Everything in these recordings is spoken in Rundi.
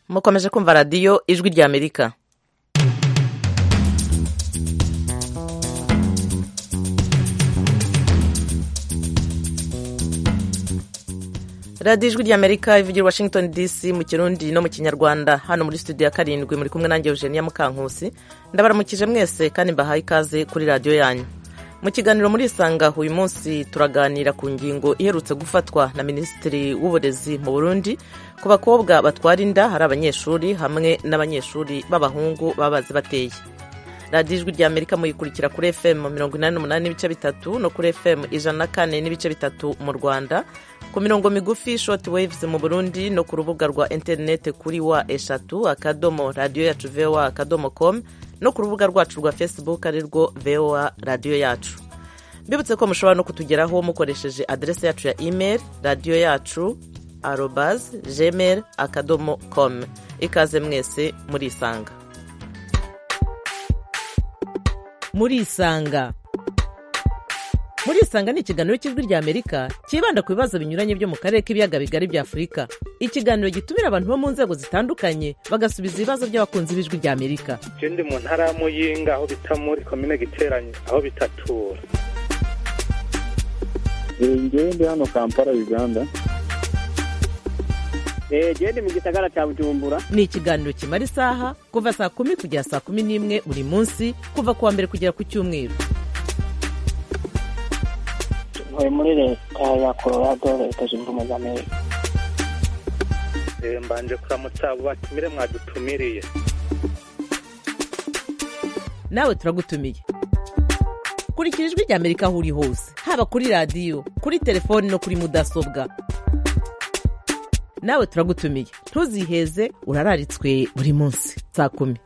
mukomeje kumva radiyo ijwi ry'amerika radiyo ijwi ry'amerika ivugira washington dc mu kirundi no mu kinyarwanda hano muri studio ya karindwi muri kumwe nanjye eugenia mukankusi ndabaramukije mwese kandi mbahaye ikaze kuri radiyo yanyu mu kiganiro muri isanga uyu munsi turaganira ku ngingo iherutse gufatwa na minisitiri w'uburezi mu burundi ku bakobwa batwara inda hari abanyeshuri hamwe n'abanyeshuri b'abahungu baba bazi bateye radiyo ijwi rya amerika muyikurikira kuri fm mirongo inani n'umunani n'ibice bitatu no kuri fm ijana na kane n'ibice bitatu mu rwanda ku mirongo migufi short waves mu burundi no ku rubuga rwa interineti kuri wa eshatu akadomo radiyo yacu voa akadomo com no ku rubuga rwacu rwa facebook ari rwo voa radiyo yacu mbibutse ko mushobora no kutugeraho mukoresheje aderesi yacu ya email radiyo yacu arobaz gmail akadomo com ikaze mwese murisanga murisanga murisanga ni ikiganiro cy'ijwi rya amerika cyibanda ku bibazo binyuranye byo mu karere k'ibiyaga bigari bya afurika ikiganiro gitumira abantu bo mu nzego zitandukanye bagasubiza ibibazo by'abakunzi b'ijwi rya amerika je ndi mu ntara ya muyinga aho bita muri komine giteranye aho bitatura ngewe ndi hano kampala uganda genda mu gisagara cya bujumbura ni ikiganiro kimara isaha kuva saa kumi kugera saa kumi n'imwe buri munsi kuva ku wa mbere kugera ku cyumweru ntuye muri leta ya colorado leta zunze ubumwe za amerika Eh, mbanje kuramutsa abo batumire mwadutumiriye nawe turagutumiye kurikira ijwi rya amerika aho uri hose haba kuri radiyo kuri telefoni no kuri mudasobwa nawe turagutumiye ntuziheze urararitswe buri munsi saa kumi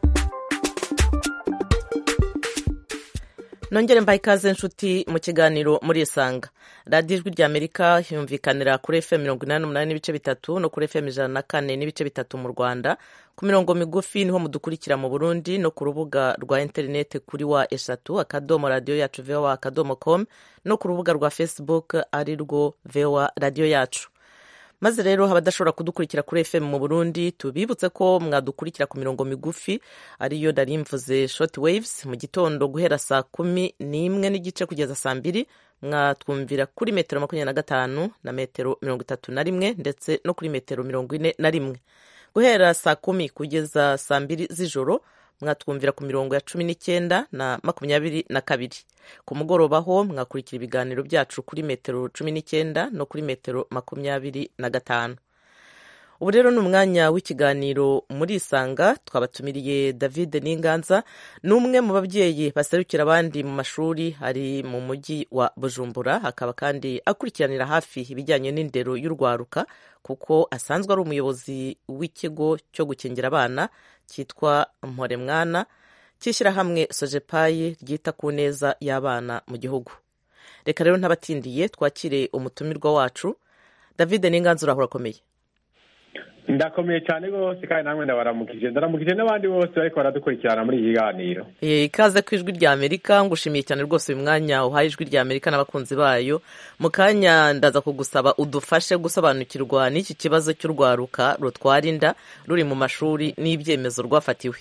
nongere mbaye ikaze nshuti mu kiganiro muri isanga radiyo ijwi rya amerika yumvikanira kuri fm mirongo inani n'umunani n'ibice bitatu no kuri fm ijana na kane n'ibice bitatu mu rwanda ku mirongo migufi niho mudukurikira mu burundi no ku rubuga rwa interineti kuri wa eshatu akadomo radiyo yacu voa akadomo com no ku rubuga rwa facebook ari rwo voa radiyo yacu maze rero abadashobora kudukurikira kuri fm mu burundi tubibutse ko mwadukurikira ku mirongo migufi ariyo nari mvuze short waves mu gitondo guhera saa kumi n'imwe n'igice kugeza saa mbiri mwatwumvira kuri metero makumyabiri na gatanu na metero mirongo itatu na rimwe ndetse no kuri metero mirongo ine na rimwe guhera saa kumi kugeza saa mbiri z'ijoro mwatwumvira ku mirongo ya cumi n'icyenda na makumyabiri na kabiri ku mugoroba ho mwakurikira ibiganiro byacu kuri metero cumi n'icyenda no kuri metero makumyabiri na gatanu ubu rero ni umwanya w'ikiganiro muri isanga twabatumiriye david n'inganza ni umwe mu babyeyi baserukira abandi mu mashuri ari mu mujyi wa bujumbura akaba kandi akurikiranira hafi ibijyanye n'indero y'urwaruka kuko asanzwe ari umuyobozi w'ikigo cyo gukingira abana cyitwa mporemwana cy'ishyirahamwe sojepayi ryita ku neza y'abana mu gihugu reka rero ntabatindiye twakire umutumirwa wacu david n'inganza urahura akomeye ndakomeye cyane rwose kandi namwe ndabaramukije ndaramukije n'abandi bose bariko baradukurikirana muri iki kiganiro Eh, ikaze ku ijwi rya amerika ngushimiye cyane rwose uyu mwanya uhaye ijwi rya amerika n'abakunzi bayo mu kanya ndaza kugusaba udufashe gusobanukirwa n'iki kibazo cy'urwaruka rutwara inda ruri mu mashuri n'ibyemezo rwafatiwe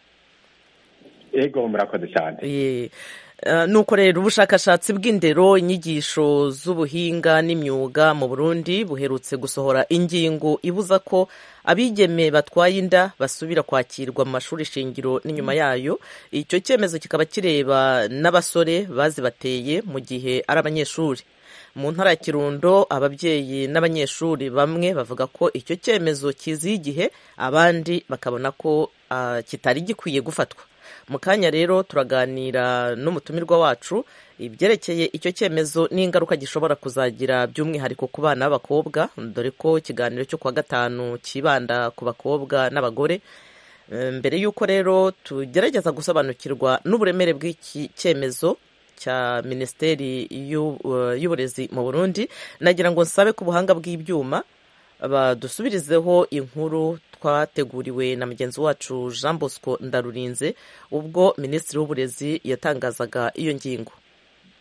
ego murakoze cyane Eh, eh, nuko rero ubushakashatsi bw'indero inyigisho z'ubuhinga n'imyuga mu burundi buherutse gusohora ingingo ibuza ko abigeme batwaye inda basubira kwakirwa mu mashuri shingiro n'inyuma yayo icyo cyemezo kikaba kireba n'abasore bazibateye mu gihe ari abanyeshuri mu ntara ya kirundo ababyeyi n'abanyeshuri bamwe bavuga ko icyo cyemezo kiziye igihe abandi bakabona ko ah, kitari gikwiye gufatwa mu kanya rero turaganira n'umutumirwa wacu ibyerekeye icyo cyemezo n'ingaruka gishobora kuzagira by'umwihariko ku bana b'abakobwa dore ko ikiganiro cyo kuwa gatanu kibanda ku bakobwa n'abagore Eh, mbere y'uko rero tugerageza gusobanukirwa n'uburemere bw'iki cyemezo cya minisiteri y'u- eh, y'uburezi mu burundi nagira ngo nsabe ku buhanga bw'ibyuma badusubirizeho inkuru twateguriwe na mugenzi wacu jean bosco ndarurinze ubwo minisitiri w'uburezi yatangazaga iyo ngingo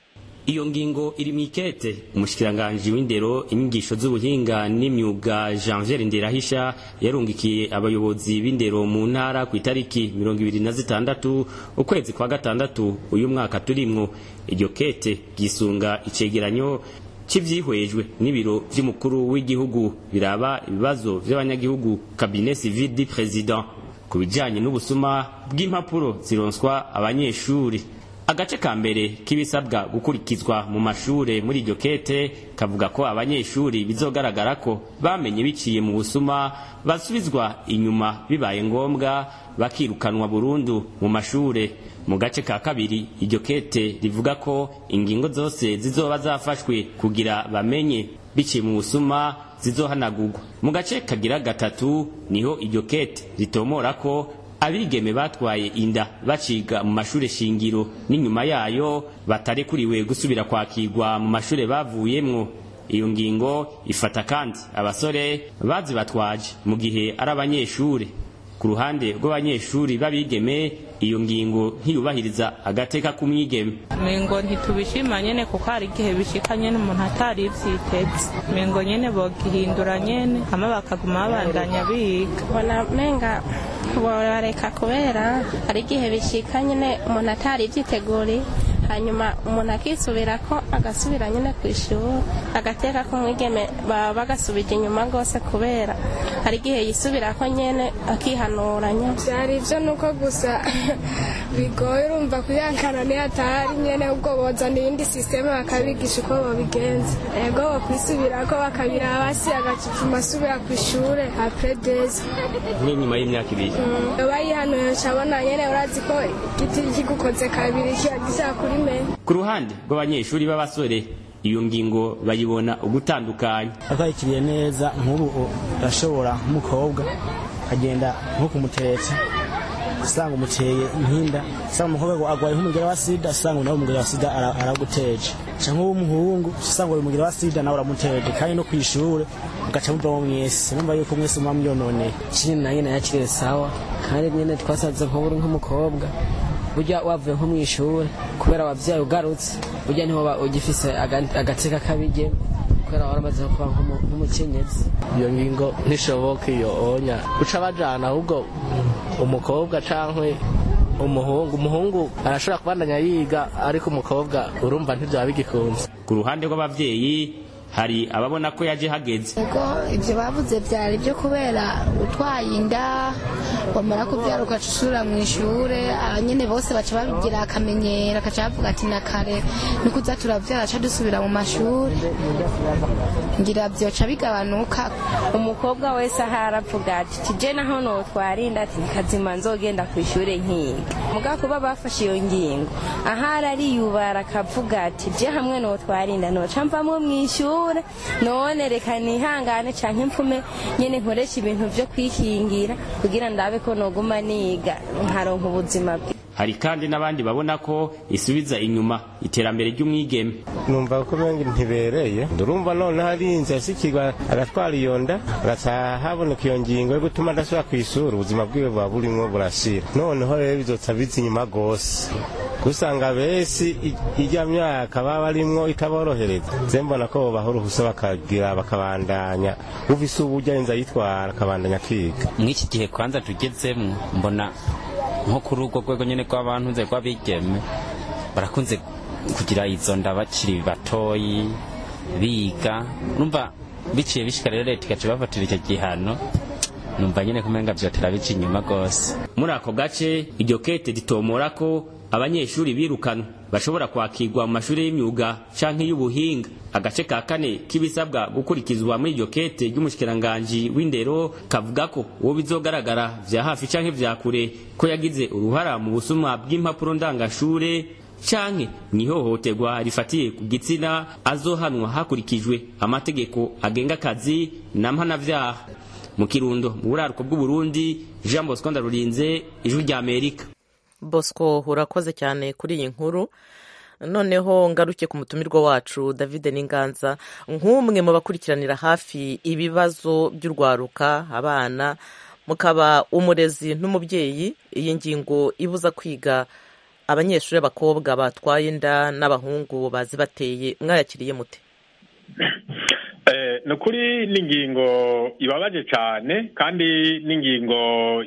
iyo ngingo iri mu ikete umushikiranganji w'indero inyigisho z'ubuhinga n'imyuga janvier nderahisha yarungikiye abayobozi b'indero mu ntara ku itariki mirongo ibiri na zitandatu ukwezi kwa gatandatu uyu mwaka turimwo iryo kete ryisunga icegeranyo cy'ivyihwejwe n'ibiro vy'umukuru w'igihugu biraba ibibazo vy'abanyagihugu cabinet civil du président ku bijanye n'ubusuma bw'impapuro zironswa abanyeshuri agace ka mbere k'ibisabwa gukurikizwa mu mashure muri iryo kete kavuga ko abanyeshuri bizogaragara ko bamenye biciye mu busuma basubizwa inyuma bibaye ngombwa bakirukanwa burundu mu mashure mu gace ka kabiri iryo kete rivuga ko ingingo zose zizoba zafashwe kugira bamenye biciye mu busuma zizohanagurwa mu gace kagira gatatu niho iryo kete ritomora ko abigeme batwaye inda baciga mu mashure shingiro n'inyuma yayo batarekuriwe gusubira kwakirwa mu mashure bavuyemwo iyo ngingo ifata kandi abasore bazibatwaje mu gihe ari abanyeshure ku ruhande rw'abanyeshuri b'abigeme iyo ngingo ntiyubahiriza agateka k'umwigeme mengo ntitubishima nyene kuko hari igihe bishika nyene umuntu atari ivyiteze mengo nyene bogihindura nyene hama bakaguma babandanya biga bona menga borareka kubera hari igihe bishika nyene umuntu atari ivyiteguriye hanyuma umuntu akisubira ko agasubira nyine ku ishuri agateka k'umwigeme baba bagasubije inyuma rwose kubera hari igihe yisubira ko nyine akihanuranya byari ibyo ni uko gusa bigoye urumva kuyankana niyo atahari nyine ubwo bozana iyindi sisiteme bakabigisha uko babigenza ego bakwisubira ko bakabira hasi agacupfuma asubira ku ishuri apure deza nk'inyuma y'imyaka ibiri bayihanuye abona nyine urazi ko igiti kigukoze kabiri kiba kuri meni ku ruhande rw'abanyeshuri b'abasore iyo ngingo bayibona ugutandukanya akwakiriye neza nk'ubu urashobora nk'umukobwa akagenda nko kumutereta usanga umuteye inkinda usanga umukobwa agwaye nk'umugera wa sida usanga nawe umugera wa sida araguteje cyangwa w'umuhungu usanga uri umugera wa sida nawe uramuteje kandi no ku ishuri ugaca muvamo mwese numva yuko mwese muba mwiyononeye ikindi nanjye nayakiriye sawa kandi nyine twasanze nk'ubu uri nk'umukobwa burya wavuye nko mu ishuri kubera wabyaye ugarutse burya niho ugifise agateka kabige kubera waramaze kuba nk'umukenyezi iyo ngingo ntishoboka iyo onya uca bajana ahubwo umukobwa cankwe umuhungu umuhungu arashobora kubandanya yiga ariko umukobwa urumva ntibyaba bigikunze ku ruhande rw'abavyeyi hari ababona ko yaje hageze ego ibyo bavuze byari byo kubera utwaye inda wamara kubyara ugaca usubira mu ishure nyine bose baca babigira akamenyero akaca bavuga ati na kare niko uza turabyara aca dusubira mu mashuri ngira byoca bigabanuka umukobwa wese aho aravuga ati tije naho notwarinda ati kazima nzogenda ku ishure nkiga muga kuba bafashe iyo ngingo ahari ariyubara akavuga ati je hamwe notwarinda noca mvamwo mw'ishuri ishure none reka nihangane canke mpfume nyene nkoresha ibintu vyo kwikingira kugira ndabe ko noguma niga nkaronka ubuzima bwe hari kandi n'abandi babona ko isubiza inyuma iterambere ry'umwigeme numva ko bengi ntibereye ndurumva none hari inzu yasikirwa agatwara iyo nda agataha haboneka iyo ngingo yo gutuma adasubira ku ishuri ubuzima bwiwe buba burimwo burashira noneho rero bizotsa biza inyuma rwose usanga besi ijya myaka baba barimwo itaborohereza ze mbona ko bobaha uruhusa bakagira bakabandanya uvise uburyo inza yitwara akabandanya kwiga mw'iki gihe kwanza tugezemwo mbona nko kuri urwo rwego nyene rw'abantu nze rw'abigeme barakunze kugira izo nda bakiri batoyi biga numva biciye bishika rero leta igaca ibafatira icyo gihano numva nyene kumenga vyotera bica inyuma rwose muri ako gace iryo kete ritomora ko abanyeshuri birukanwa bashobora kwakirwa mu mashuri y'imyuga canke y'ubuhinga agace ka kane k'ibisabwa gukurikizwa muri iryo kete ry'umushikiranganji w'indero kavuga ko uwo bizogaragara vya hafi canke vya kure ko yagize uruhara mu busuma bw'impapuro ndangashure canke mwihohoterwa rifatiye ku gitsina azohanwa hakurikijwe amategeko agenga akazi na mpanavyaha mu kirundo mu buraruko bw'uburundi jean bosco ndarurinze ijwi rya amerika bosco urakoze cyane kuri iyi nkuru noneho ngaruke ku mutumirwa wacu david n'inganza nk'umwe mu bakurikiranira hafi ibibazo by'urwaruka abana mukaba umurezi n'umubyeyi iyi ngingo ibuza kwiga abanyeshuri b'abakobwa batwaye inda n'abahungu bazibateye mwayakiriye mute ni ukuri ni ingingo ibabaje cyane kandi n'ingingo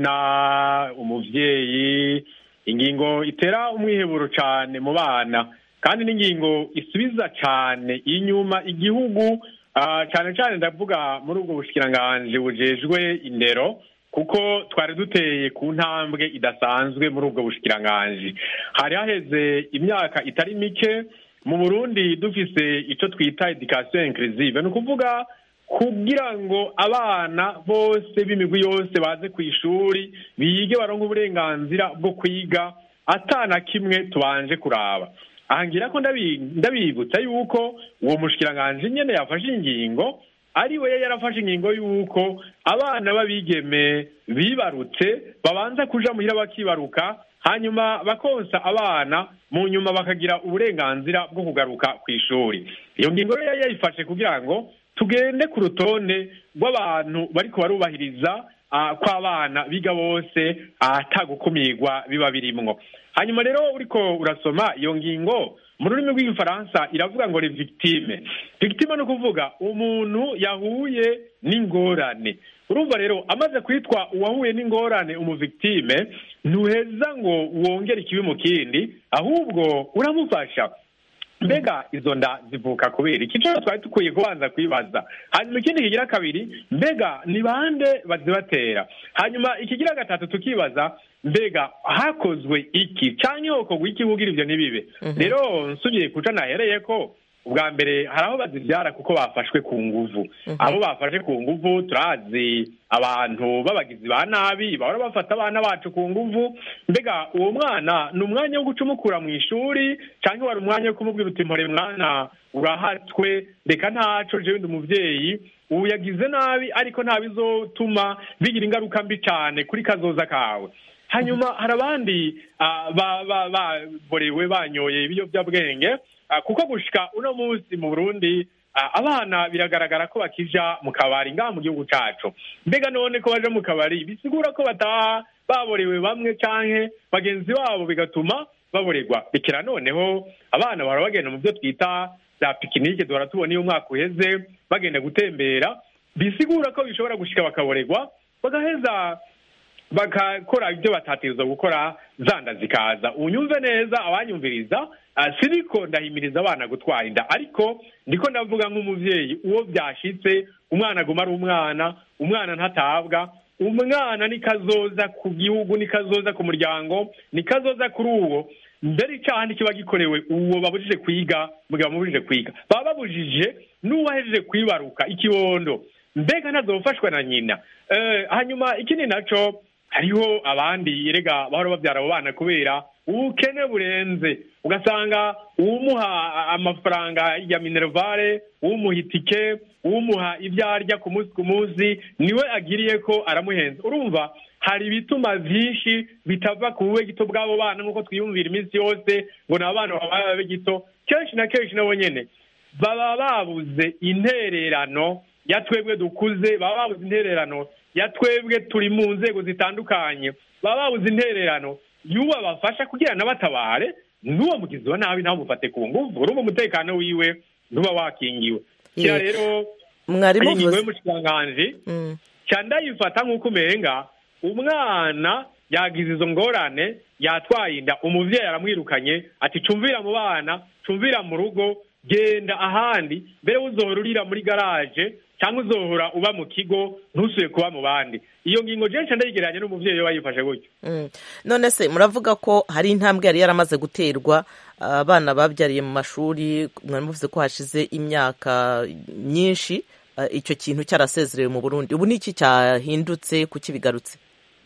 ivuna umubyeyi ingingo itera umwiheburo cyane mu bana kandi n'ingingo isubiza cyane inyuma igihugu cyane cyane ndavuga muri ubwo bushikiranganji bujejwe indero kuko twari duteye ku ntambwe idasanzwe muri ubwo bushikiranganji hari haheze imyaka itari mike mu burundi dufise icyo twita education inclusive ni ukuvuga kugira ngo abana bose b'imigwi yose baze ku ishuri bige baronke uburenganzira bwo kwiga atana kimwe tubanje kuraba ahangira ko ndabibutsa yuko uwo mushikiranganji nyene yafashe ingingo ari we yarafashe ingingo y'uko abana b'abigeme bibarutse babanza kuja muhira bakibaruka hanyuma bakonsa abana mu nyuma bakagira uburenganzira bwo kugaruka ku ishuri iyo ngingo rero yayifashe kugira ngo tugende ku rutonde rw'abantu bariko barubahiriza kw'abana biga bose atagukumirwa biba birimwo hanyuma rero uriko urasoma iyo ngingo mu rurimi rw'igifaransa iravuga ngo ni victime victime ni ukuvuga umuntu yahuye n'ingorane urumva rero amaze kwitwa uwahuye n'ingorane umuvictime ntuheza ngo wongere ikibi mu kindi ahubwo uramufasha mbega izo nda zivuka kubera iki cyo twari dukwiye kubanza kwibaza hanyuma ikindi kigira kabiri mbega ni bande bazibatera hanyuma ikigira gatatu tukibaza mbega hakozwe iki cyangwa hokorwa iki bugira ibyo ntibibe rero nsubiye kuca nahereye ko ubwa mbere hari aho bazibyara kuko bafashwe ku nguvu abo bafashe ku nguvu turazi abantu b'abagizi ba nabi bahora bafata abana bacu ku nguvu mbega uwo mwana ni umwanya wo guca umukura mu ishuri cyangwa wari umwanya wo kumubwira uti mpore mwana urahatwe reka ntaco jewe ndi umuvyeyi ubu yagize nabi ariko ntabizotuma bigira ingaruka mbi cyane kuri kazoza kawe hanyuma hari abandi baborewe banyoye ibiyobyabwenge kuko gushika uno munsi mu burundi abana biragaragara ko bakija mu kabari ngaha mu gihugu cacu mbega none ko baje mu kabari bisigura ko bataha baborewe bamwe canke bagenzi babo bigatuma baborerwa bikira noneho abana bahora bagenda mu byo twita za pikinike duhora tubona iyo umwaka uheze bagenda gutembera bisigura ko bishobora gushika bakaborerwa bagaheza bagakora ibyo batategerezwa gukora zanda zikaza unyumve neza abanyumviriza siriko ndahimiriza abana gutwara inda ariko ndiko ndavuga nk'umuvyeyi uwo byashitse umwana aguma ari umwana umwana ntatabwa umwana ni kazoza ku gihugu ni kazoza ku muryango ni kazoza kuri uwo mbere icyaha kiba gikorewe uwo babujije kwiga mugihe bamubujije kwiga baba babujije n'uwahejeje kwibaruka ikibondo mbega ntazofashwa na nyina hanyuma ikindi naco hariho abandi erega bahora babyara abo bana kubera ubukene burenze ugasanga uwumuha amafaranga ya minervare uwumuha itike uwumuha ibyo arya ku munsi ku munsi niwe agiriye ko aramuhenza urumva hari ibituma byinshi bitava ku bube gito bw'abo bana nk'uko twiyumvira iminsi yose ngo ni abana babaye babe gito kenshi na kenshi nabo nyene baba babuze intererano ya twebwe dukuze baba babuze intererano ya twebwe turi mu nzego zitandukanye baba babuze intererano y'uwo bafasha kugira nabatabare n'uwo mugizi wa nabi ntamufate ku nguvu urumva umutekano wiwe ntuba wakingiwe kira rero mwarimu ingingo y'umushikiranganji ca ndayifata nk'uko umenga umwana yagize izo ngorane yatwaye inda umuvyeyi aramwirukanye ati cumvira mu bana cumvira mu rugo genda ahandi mbere uzohora urira muri garaje cyangwa uzohora uba mu kigo ntusuye kuba mu bandi iyo ngingo jenshi ndayigereranya n'umuvyeyi we wayifashe gutyo none se muravuga ko hari intambwe yari yaramaze guterwa abana babyariye mu mashuri mwari muvuze ko hashize imyaka myinshi icyo kintu cyarasezerewe mu burundi ubu ni iki cyahindutse kuki bigarutse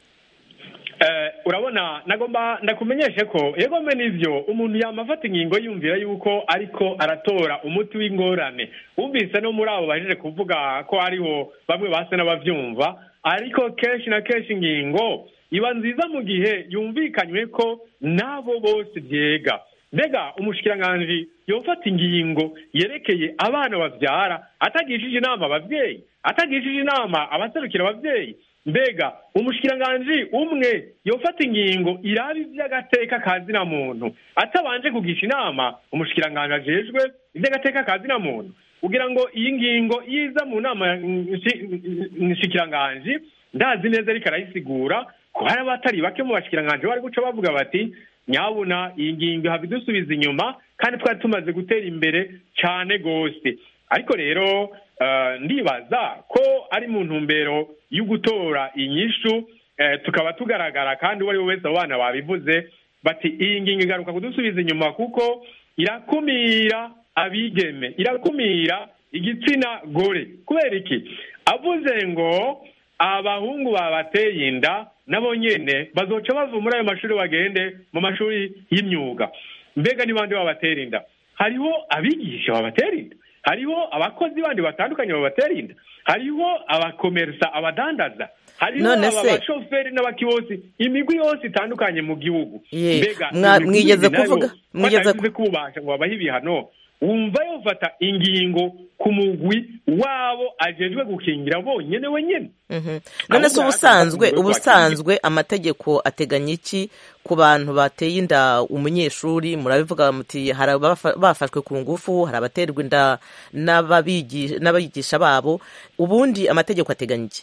urabona nagomba ndakumenyeshe ko yego mbe n'ibyo umuntu yamafata ingingo yumvira yuko ariko aratora umuti w'ingorane wumvise no muri abo bahejeje kuvuga ko hariho bamwe basa n'ababyumva ariko kenshi na kenshi ingingo iba nziza mu gihe yumvikanywe ko n'abo bose byega mbega umushikiranganji yofata ingingo yerekeye abana babyara atagishije inama ababyeyi atagishije inama abaserukira ababyeyi mbega umushikiranganji umwe yofata ingingo iraba iby'agateka ka zina muntu atabanje kugisha inama umushikiranganji ajejwe iby'agateka ka zina muntu kugira ngo iyi ngingo iza mu nama nshikiranganji ndazi neza ariko arayisigura ko hari abatari bake mu bashikiranganji bari guca bavuga bati nyabuna iyi ngingo ihava idusubiza inyuma kandi twari tumaze gutera imbere cyane rwose ariko rero ndibaza ko ari mu ntumbero yo gutora inyishu tukaba tugaragara kandi uwo ari we wese abo bana babivuze bati iyi ngingo igaruka kudusubiza inyuma kuko irakumira abigeme irakumira igitsina gore kubera iki avuze ngo abahungu babateye inda nabo nyene bazoca bava muri ayo mashuri bagende mu mashuri y'imyuga mbega ni bande babatera inda hariho abigisha babatera inda hariho abakozi bandi batandukanye babatera inda hariho abakomersa abadandaza hariho abashoferi n'abakibosi imigwi yose itandukanye mu gihugu mbega mwigeze kuvuga mwigeze kubasha ngo babahe ibihano wumva yofata ingingo ku mugwi wabo ajejwe gukingira bonyene wenyene none se ubusanzwe ubusanzwe amategeko ateganya iki ku bantu bateye inda umunyeshuri murabivuga muti hari bafashwe ku ngufu hari abaterwa inda n'abigisha babo ubundi amategeko ateganya iki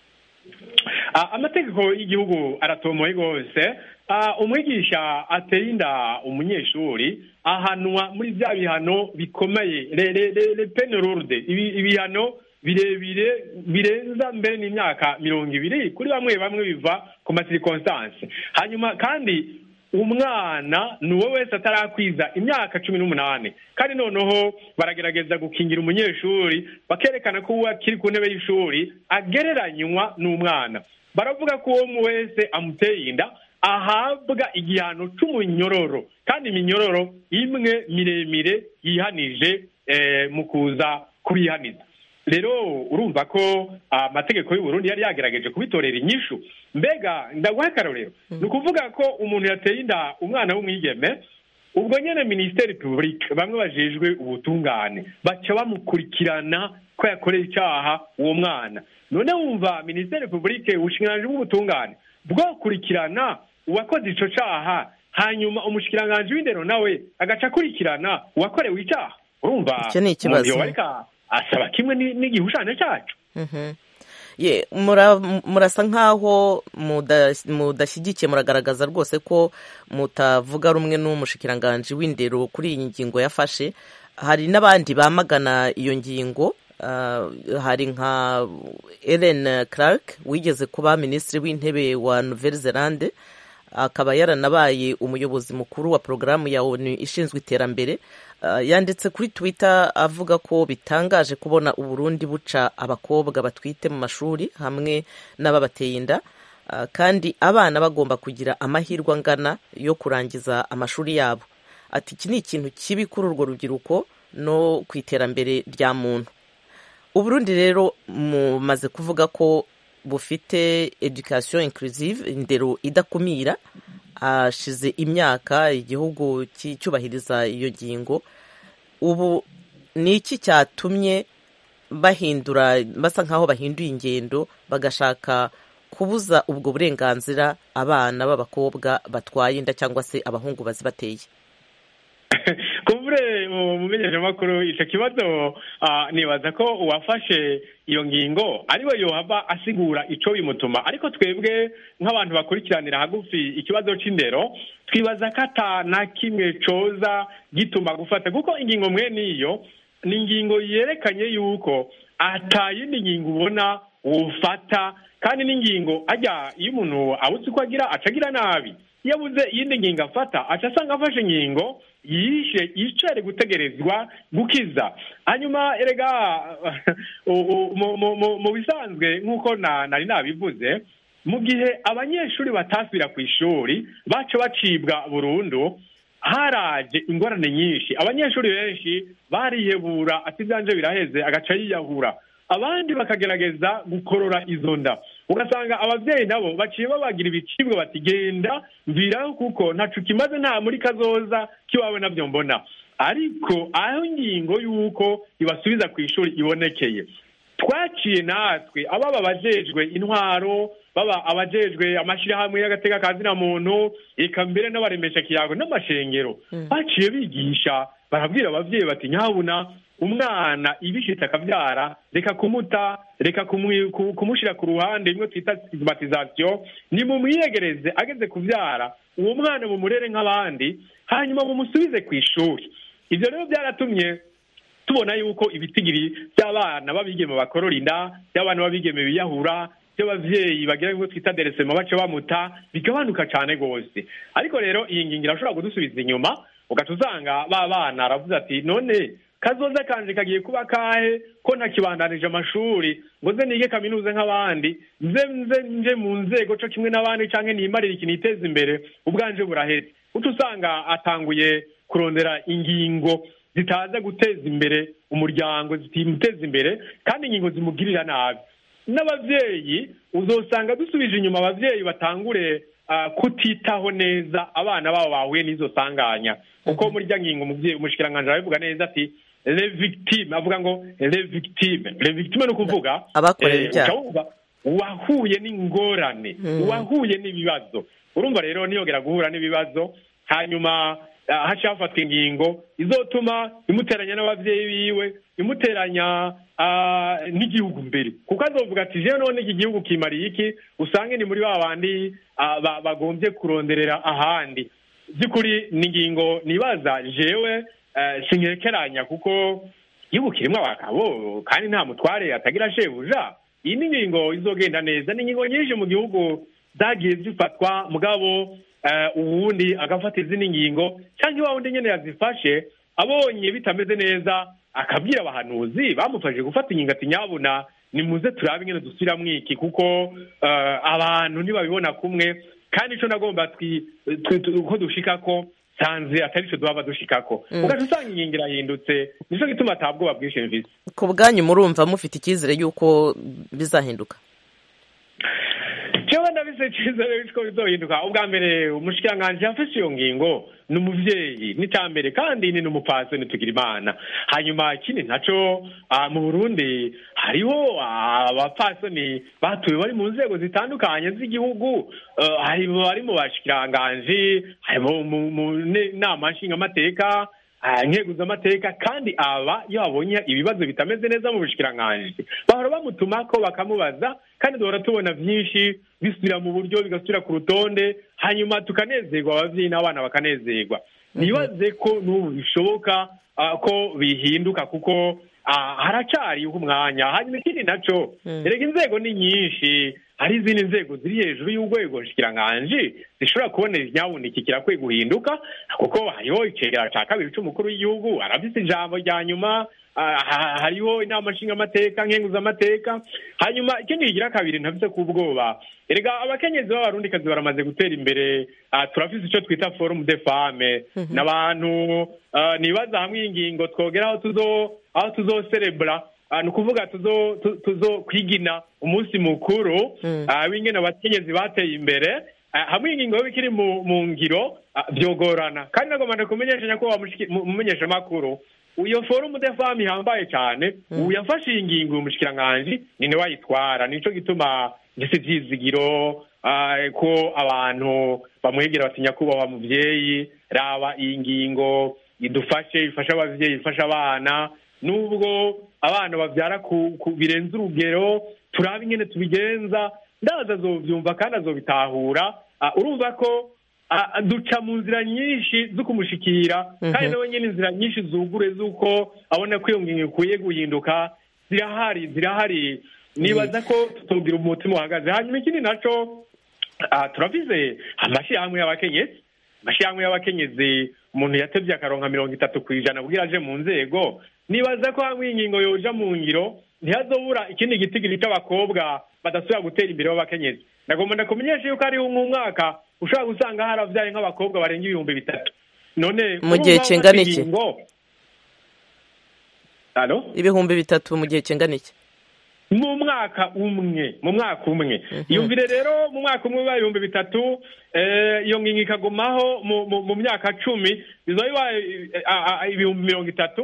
amategeko y'igihugu aratomoye rwose umwigisha ateye inda umunyeshuri ahanwa muri bya bihano bikomeye le penerorde ibihano birebire birenza mbere n'imyaka mirongo ibiri kuri bamwe bamwe biva ku masirikonsanse hanyuma kandi umwana ni uwo wese atarakwiza imyaka cumi n'umunani kandi noneho baragerageza gukingira umunyeshuri bakerekana ko uwo akiri ku ntebe y'ishuri agereranywa n'umwana baravuga ko uwo wese amuteye inda ahabwa igihano cy'umunyororo kandi iminyororo imwe miremire yihanije mu kuza kubihaniza rero urumva ko amategeko y'u Burundi yari yagerageje kubitorera inyishu mbega ndaguha akarorero ni ukuvuga ko umuntu yateye inda umwana w'umwigeme ubwo nyine minisiteri publique bamwe bajejwe ubutungane baca bamukurikirana ko yakoreye icyaha uwo mwana none wumva minisiteri publique ubushikiranganji bw'ubutungane bwokurikirana uwakoze ico caha hanyuma umushikiranganji w'indero nawe agaca akurikirana uwakorewe icyaha urumva icyo ni ikibazo asaba kimwe n'igihushane cyacu ye murasa nk'aho mudashyigikiye muragaragaza rwose ko mutavuga rumwe n'umushikiranganji w'indero kuri iyi ngingo yafashe hari n'abandi bamagana iyo ngingo hari nka Ellen Clark wigeze kuba minisitiri w'intebe wa Nouvelle Zelande akaba yaranabaye umuyobozi mukuru wa porogaramu ya onu ishinzwe iterambere yanditse kuri twitter avuga ko bitangaje kubona uburundi buca abakobwa batwite mu mashuri hamwe n'ababateye inda kandi abana bagomba kugira amahirwe angana yo kurangiza amashuri yabo ati iki ni ikintu kibi kuri urwo rubyiruko no ku iterambere rya muntu uburundi rero mumaze kuvuga ko bufite education inclusive indero idakumira hashize imyaka igihugu cyubahiriza iyo ngingo ubu ni iki cyatumye bahindura basa nk'aho bahinduye ingendo bagashaka kubuza ubwo burenganzira abana b'abakobwa batwaye inda cyangwa se abahungu bazibateye kubure mu menyeshamakuru icyo kibazo nibaza ko uwafashe iyo ngingo ariwe yohava asigura icyo bimutuma ariko twebwe nk'abantu bakurikiranira hagufi ikibazo cy'indero twibaza ko ata na kimwe coza gituma gufata kuko ingingo mwe niyo ni ingingo yerekanye yuko atayindi ngingo ubona wufata kandi n'ingingo ajya iyo umuntu abuze uko agira acagira nabi iyo abuze iyindi ngingo afata aca asanga afashe ingingo yishe yicare gutegerezwa gukiza hanyuma erega mu bisanzwe nk'uko nari nabivuze mu gihe abanyeshuri batasubira ku ishuri baca bacibwa burundu haraje ingorane nyinshi abanyeshuri benshi barihebura ati byanje biraheze agaca yiyahura abandi bakagerageza gukorora izo nda ugasanga ababyeyi nabo baciye babagira ibicibwa bati genda mviraho kuko ntacu kimaze nta muri kazoza kiwawe nabyo mbona ariko aho ingingo y'uko ibasubiza ku ishuri ibonekeye twaciye natwe ababa abajejwe intwaro baba abajejwe amashyirahamwe y'agateka kazina muntu eka mbere n'abaremesha kiyago n'amashengero baciye bigisha barabwira abavyeyi bati nyabuna umwana ibishitse akabyara reka kumuta reka kumwi- ku- kumushira ku ruhande imwe twita stigmatisation nimumwiyegereze ageze kubyara uwo mwana mumurere nk'abandi hanyuma mumusubize ku ishuri ivyo rero byaratumye tubona yuko ibitigiri by'abana babigeme bakorora inda by'abana babigeme biyahura by'abavyeyi bagira ngo twita deresema bace bamuta bigabanuka cane gose ariko rero iyi ngingo irashobora kudusubiza inyuma ugaca usanga ba bana aravuze ati none kazoza kanje kagiye kuba kahe ko ntakibandanije amashuri ngo ze nige kaminuza nk'abandi nze nze nje mu nzego co kimwe n'abandi canke nimarire ikintu iteza imbere ubwanje buraheze uca usanga atanguye kurondera ingingo zitaza guteza imbere umuryango zitimuteza imbere kandi ingingo zimugirira nabi n'abavyeyi uzosanga dusubije inyuma abavyeyi batangure ah, kutitaho neza abana babo bahuye n'izo sanganya kuko muri rya ngingo umuvyeyi umushikiranganji arabivuga neza ati le victime avuga ngo le victime le victime ni ukuvuga Abakorewe eh, ibyaha. uca wumva uwahuye n'ingorane uwahuye n'ibibazo urumva rero niyongera guhura n'ibibazo hanyuma ah, haciye hafatwa ingingo izotuma imuteranya n'abavyeyi biwe imuteranya ah, n'igihugu mbere kuko azovuga ati jewe none iki gihugu kimariye iki usange ni muri ba bandi ah, ba- bagombye kuronderera ahandi by'ukuri ni ingingo nibaza jewe eh, sinkekeranya kuko igihugu kirimo abagabo kandi nta mutware atagira shebuja iyi ni ingingo izogenda neza ni ingingo nyinshi mu gihugu zagiye zifatwa mugabo eh, uwundi agafata izindi ngingo cyangwa iwa wundi nyene yazifashe abonye bitameze neza akabwira abahanuzi bamufashije gufata ingingo ati nyabuna nimuze turabe ingene dusubiramwo iki kuko eh, abantu ntibabibona kumwe kandi ico nagomba twi- twi- tu- ko dushikako sanze atari ico duhava dushikako Mm. ugaca usanga ingingo irahindutse nico gituma ata bwoba bwinshi mfise ku bwanyu murumva mufite icyizere y'uko bizahinduka jewe ndabise icizere ko bizohinduka ubwa mbere umushikiranganji yafashe iyo ngingo ni umuvyeyi n'icambere kandi ni n'umupfasoni tugira imana hanyuma ikindi naco ah, mu burundi hariho ah, abapfasoni batuye bari mu nzego zitandukanye z'igihugu eh, hari bari mu bashikiranganji hari mu- mu mu ne- nama nshingamateka ah, nkeguzamateka kandi aba iyo babonye ibibazo bitameze neza mu bushikiranganji bahora bamutumako bakamubaza kandi duhora tubona byinshi bisubira mu buryo bigasubira ku rutonde hanyuma tukanezerwa abavyeyi n'abana bakanezerwa nibaze ko n'ubu bishoboka ah, ko bihinduka kuko ah, haracariho umwanya hanyuma ikindi naco erega inzego ni nyinshi hari izindi nzego ziri hejuru y'urwego nshikiranganji zishobora kubonera inyabuna iki kirakwiye guhinduka kuko hariho icegera ca kabiri c'umukuru w'igihugu arafise ijambo rya nyuma ah, ha- hariho inama nshingamateka nkenguzamateka hanyuma ikindi kigira kabiri ntafise ku bwoba erega abakenyezi b'abarundikazi baramaze gutera imbere ah, turafise ico twita forum de femme n'abantu ah, nibaza hamwe ingingo twogera aho tuzo aho tuzoserebura Ah, ni ukuvuga tuzo tu- tuzo kwigina umunsi mukuru ah, w'ingene abakenyezi bateye imbere Ah, hamwe ingingo yo bikiri mu mu ngiro ah, vyogorana kandi nagomba kumenyesha nyakubahwa mushiki- mu- mumenyeshamakuru iyo forumu de femme ihambaye cyane ubu yafashe iyi ngingo uyu mushikiranganji ni nawe ayitwara nico gituma ngise ivyizigiro ah, ko abantu bamwegera bati nyakubahwa muvyeyi raba iyi ngingo idufashe ifashe abavyeyi ifashe abana nubwo abana bavyara ku, ku birenze urugero turabe ingene tubigenza ndaza azovyumva kandi azobitahura Ah, urumva ko ah, duca mu nzira nyinshi zo kumushikira kandi Mhm. nawe nyine inzira nyinshi zugure z'uko abona ko iyo ngingo ikwiye guhinduka zirahari zirahari nibaza ko tutogira umutima uhagaze hanyuma ikindi naco ah, turavize amashirahamwe y'abakenyezi amashirahamwe y'abakenyezi umuntu yatevye akaronka mirongo itatu ku ijana kugira aje mu nzego nibaza ko hamwe ingingo yoja mu ngiro ntihazobura ikindi gitigiri c'abakobwa badasubira gutera imbere b'abakenyezi ndagomba ndakumenyesha yuko hariho umwaka ushobora gusanga haravyaye nk'abakobwa barenga ibihumbi bitatu none Mu gihe urumva kingana bafata iki? ingingo- Alo? ibihumbi bitatu mu gihe kingana iki mu mwaka umwe mu mwaka umwe yumvire rero mu mwaka umwe bibaye ibihumbi bitatu eh, iyo ngingo ikagumaho mu- mu- mu myaka cumi bizoba bibaye eh, ah, ah, ibihumbi mirongo itatu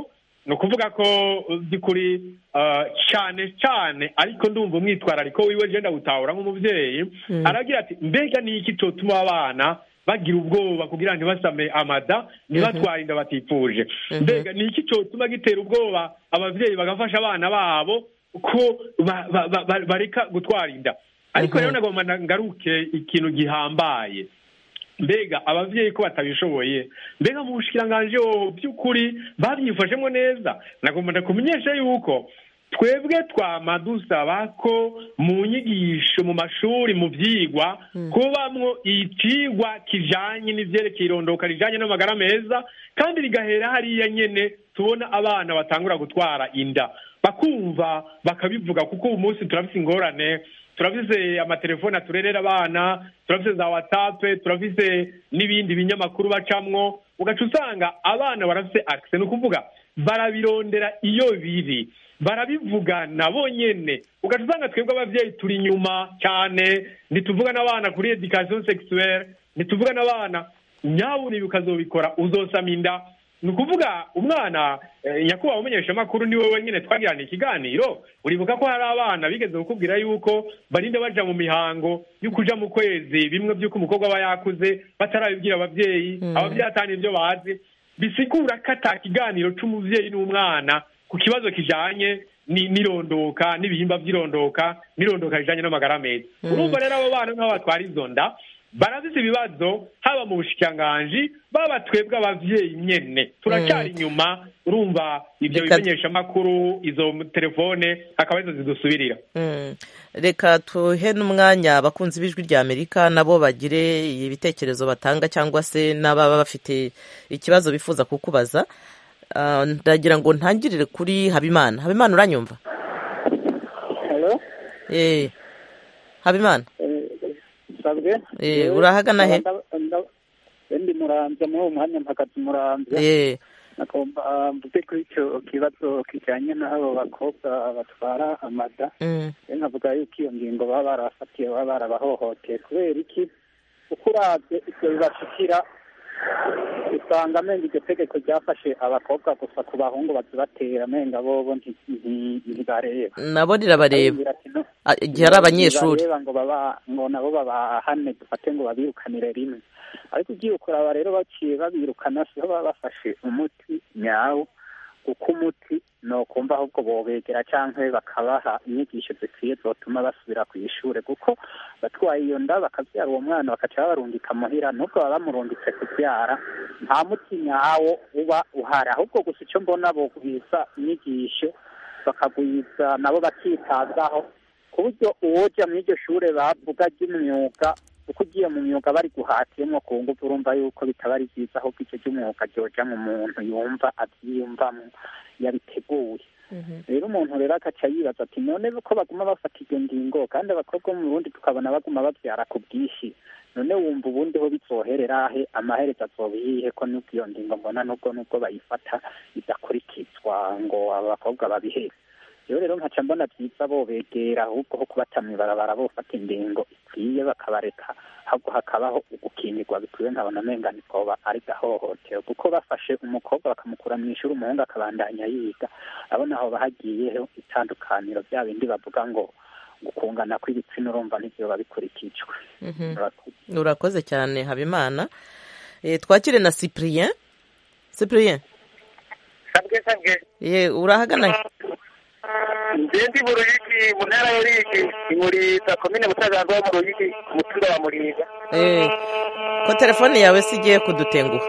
ni ukuvuga ko by'ukuri ah, cyane cyane ariko ndumva umwitwarariko wiwe genda gutahura nk'umubyeyi aragira ati mbega ni iki cyotuma abana bagira ubwoba kugira ngo ntibasame amada ntibatware inda batifuje mbega ni iki cyotuma gitera ubwoba ababyeyi bagafasha abana babo ko ba- ba- ba- ba- bareka gutwara inda ariko rero nagomba na- ngaruke ikintu gihambaye mbega ababyeyi ko batabishoboye mbega mu bushikiranganji ho by'ukuri babyifashemo neza nagomba ndakumenyesha yuko twebwe twama dusaba ko mu nyigisho mu mashuri mu byigwa kubamwo ikigwa kijanye n'ivyerekeye irondoka rijanye n'amagara meza kandi rigahera hariya nyene tubona abana batangura gutwara inda bakumva bakabivuga kuko ubu munsi turafise ingorane turafise amatelefone aturerera abana turafise za whatsapp turafise n'ibindi binyamakuru bacamwo ugaca usanga abana barafise access ni ukuvuga barabirondera iyo biri barabivugana bonyene ugaca usanga twebwe abavyeyi turi inyuma cyane ntituvuga n'abana kuri education sexuelle ntituvuga n'abana nyabuni ukazobikora uzosama inda ni ukuvuga umwana eh, nyakubahwa umumenyeshamakuru ni wowe nyine twagirana ikiganiro uribuka ko hari abana bigeze kukubwira yuko barinda baja mu mihango yo kuja mu kwezi bimwe by'uko umukobwa aba yakuze batarabibwira abavyeyi abavyeyi atani ibyo bazi bisigura ko ata kiganiro c'umuvyeyi n'umwana ku kibazo kijanye ni- n'irondoka n'ibihimba vy'irondoka n'irondoka rijanye n'amagara meza urumva rero abo bana nk'abo batwara izo nda barafise ibibazo haba mu bushikiranganji baba twebwe abavyeyi nyene turacyari inyuma urumva ivyo Reka- bimenyeshamakuru izo telefone akaba arizo zidusubirira Mm. reka tuhe n'umwanya abakunzi b'ijwi rya amerika nabo bagire ibitekerezo batanga cyangwa se n'ababa bafite ikibazo bifuza kukubaza Ah, ndagira ngo ntangirire kuri habimana habimana uranyumva Hello? Eh, habimana sabwe Eh, urahagana he? ndi muramvya muri uwo mwanya mpagaze muramvya Eh, nagomba mvuge kuri ico kibazo kijanye n'abo bakobwa batwara amada mm, rero nkavuga yuko iyo ngingo baba barafatiye baba barabahohoteye kubera iki uko uravye ivyo bibashikira usanga amenga iryo tegeko ryafashe abakobwa gusa ku bahungu bazibatera amenga bobo nti- nti- ntibareba nabo rirabareba Arababwira ati, "No, Ah, igihe ari abanyeshuri ntibareba ngo baba ngo nabo babahane dufate ngo babirukanire rimwe ariko ugiye ukuraba rero baciye babirukana siho baba bafashe umuti nyawo kuko umuti ni ukumva ahubwo bobegera canke bakabaha inyigisho zikwiye zotuma basubira ku ishure kuko batwaye iyo nda bakavyara uwo mwana bakaca babarungika muhira nubwo baba bamurungitse kuvyara nta muti nyawo uba uhari ahubwo gusa ico mbona bogwiza inyigisho bakagwiza nabo bakitabwaho ku buryo uwoja muri iryo shure bavuga ry'imyuga uko ugiye mu myuga bari guhatiyemwo ku nguvu urumva yuko bitaba ari byiza ahubwo icyo ry'umwuga ryoja mu muntu yumva avyiyumvamwo yabiteguye rero umuntu rero agaca yibaza ati none ko baguma bafata iyo ngingo kandi abakobwa bo mu burundi tukabona baguma bavyara ku bwinshi none wumva ubundi ho bizoherera he amaherezo azobihihe ko nubwo iyo ngingo mbona nubwo nubwo bayifata idakurikizwa ngo abo bakobwa babihebe rero rero nkaca mbona byiza bobegera ahubwo ho kubata mw'ibarabara bofata ingingo ikwiye bakabareka ahubwo hakabaho ugukingirwa bikwiye nkabona amenga nikoba ari gahohotero kuko bafashe umukobwa bakamukura mu ishuri umuhungu akabandanya yiga abona aho bahagiyeho itandukaniro bya bindi bavuga ngo gukungana kw'ibitsina urumva ntivyoba bikurikijwe mhm. urakoze cyane habimana Eh, twakire na cyprien cyprien sabwe sabwe ye urahagana he? nje ndi mu ruyigi mu ntara ya ruyigi ni muri za komine mutaganzwa wo mu ruyigi ku mutumba wa muriga Eh, ko telefone yawe si igiye kudutenguha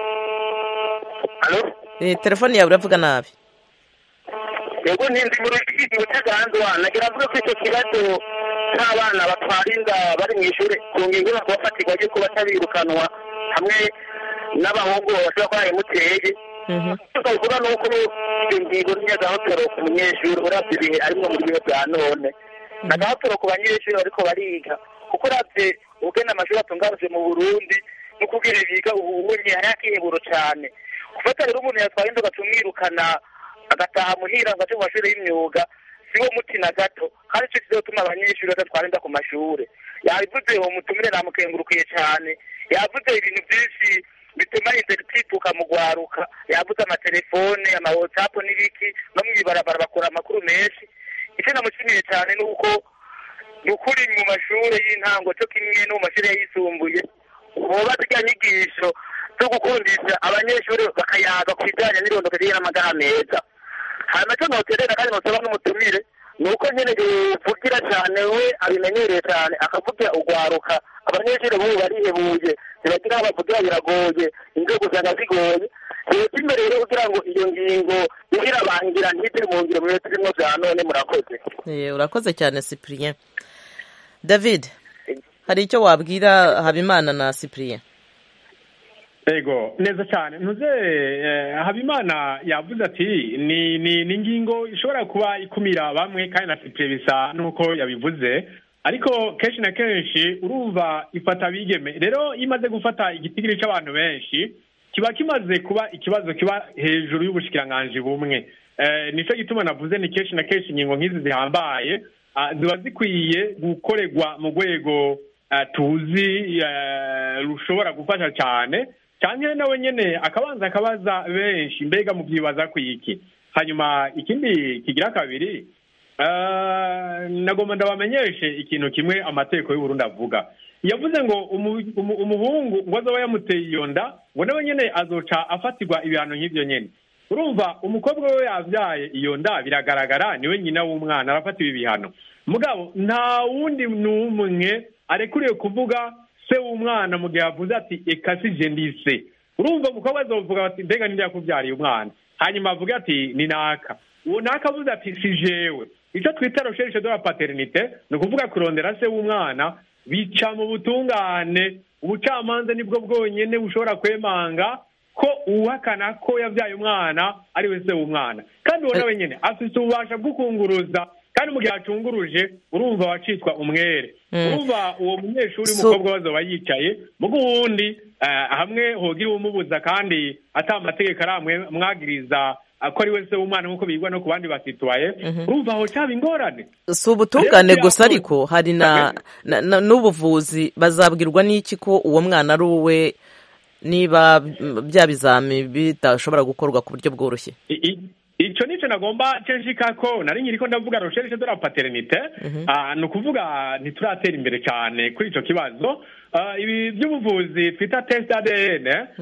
Eh, telefone yawe uravuga nabi yego ntinzi mu ruyigi mu mutaganzwa nagira avuga ko icyo kibazo cy'abana batwara inda bari mu ishuri ku ngingo yo kubafatirwa yuko batabirukanwa hamwe n'abahungu bashobora kuba bimuteye tukavuga ni uko iyo ngingo n'iy'agahotoro ku munyeshuri uravye ibihe arimwo muri bihe bya none n'agahotoro ku banyeshuri bariko bariga kuko uravye ubugena amashuri atunganije mu burundi no kubwira biga ubunye hari akiheburo cane gufata rero umuntu yatwaye inda ugatumwirukana agataha muhira ngo aje mu mashuri y'imyuga siwo muti na gato kandi ico kizotuma abanyeshuri badatwara inda ku mashure yabivuze uwo mutumire namukengurukiye cane yavuze ibintu vyinshi bituma interitipuka mu gwaruka yabuze amatelefone ama whatsapp n'ibiki no mw'ibarabara bakora amakuru menshi icyo namushimiye cyane ni uko ni ukuri mu mashuri y'intango cyo kimwe no mu mashuri yisumbuye boba zirya nyigisho zo gukundisha abanyeshuri bakayaga ku bijyanye n'irondoka n'amagara meza hanyuma cyo noterera kandi nosaba n'umutumire ni uko nyine yuvugira cyane we abimenyereye cyane akavugira ugwaruka abanyeshuri b'ubu barihebuye ntibagira aho bavugira biragoye inzego usanga zigoye leta imbere rero kugira ngo iyo ngingo igira bangira ntitiri mu ngiro mu turimo bya none murakoze Eh, urakoze cyane cyprien david hari icyo wabwira habimana na cyprien ego neza cyane ntuze eh, habimana yavuze ati ni ni ni ingingo ishobora kuba ikumira bamwe kandi na sipure bisa n'uko yabivuze ariko kenshi na kenshi urumva ifata abigeme rero iyo imaze gufata igitigiri cy'abantu benshi kiba kimaze kuba ikibazo kiba hejuru y'ubushikiranganji bumwe eh, nicyo gituma navuze ni kenshi na kenshi ingingo nk'izi zihambaye ah, ziba zikwiye gukorerwa mu rwego ah, tuzi eh, rushobora gufasha cyane cyane nawe nyine akabanza akabaza benshi mbega mubyibaza ku iki hanyuma ikindi kigira kabiri eh, nagomba ndabamenyeshe ikintu kimwe amategeko y'uburundi avuga yavuze ngo umu- umu- umuhungu ngo azoba yamuteye iyo nda ngo nawe nyine azoca afatirwa ibihano nk'ibyo nyine urumva umukobwa we yabyaye iyo nda biragaragara niwe nyina w'umwana arafatiwe ibihano mugabo nta wundi n'umwe arekuriye kuvuga se w'umwana mu gihe avuze ati eka si je ndi se urumva umukobwa azovuga ati mbega ninde yakubyariye umwana hanyuma avuga ati ni naka uwo naka avuze ati si jewe icyo twita recherche de la paternité ni ukuvuga kurondera se w'umwana bica mu butungane ubucamanza nibwo bwonyene bushobora kwemanga ko uwahakana ko yabyaye umwana ari we se w'umwana kandi uwo nawe nyene afise ububasha bwo kunguruza kandi mu gihe acunguruje urumva wacitwa umwere Mm. urumva uwo munyeshuri So- w'umukobwa bazoba yicaye mugo uwundi eh, hamwe hogira uwumubuza kandi ata amategeko aramwe mwagiriza eh, ko ari we se w'umwana nk'uko bigwa no ku bandi basitwaye urumva aho caba ingorane si ubutungane Rero gusa biragoye. ariko hari na na- na- n'ubuvuzi bazabwirwa n'iki ko uwo mwana ari uwe niba mm, bya bizami bidashobora gukorwa ku buryo bworoshye I- i- ico nico nagomba censhika ko nari nkiriko ndavuga recherche de la paternité Ah, ni ukuvuga ntituratera imbere cyane kuri ico kibazo Ah, ibi by'ubuvuzi twita test ADN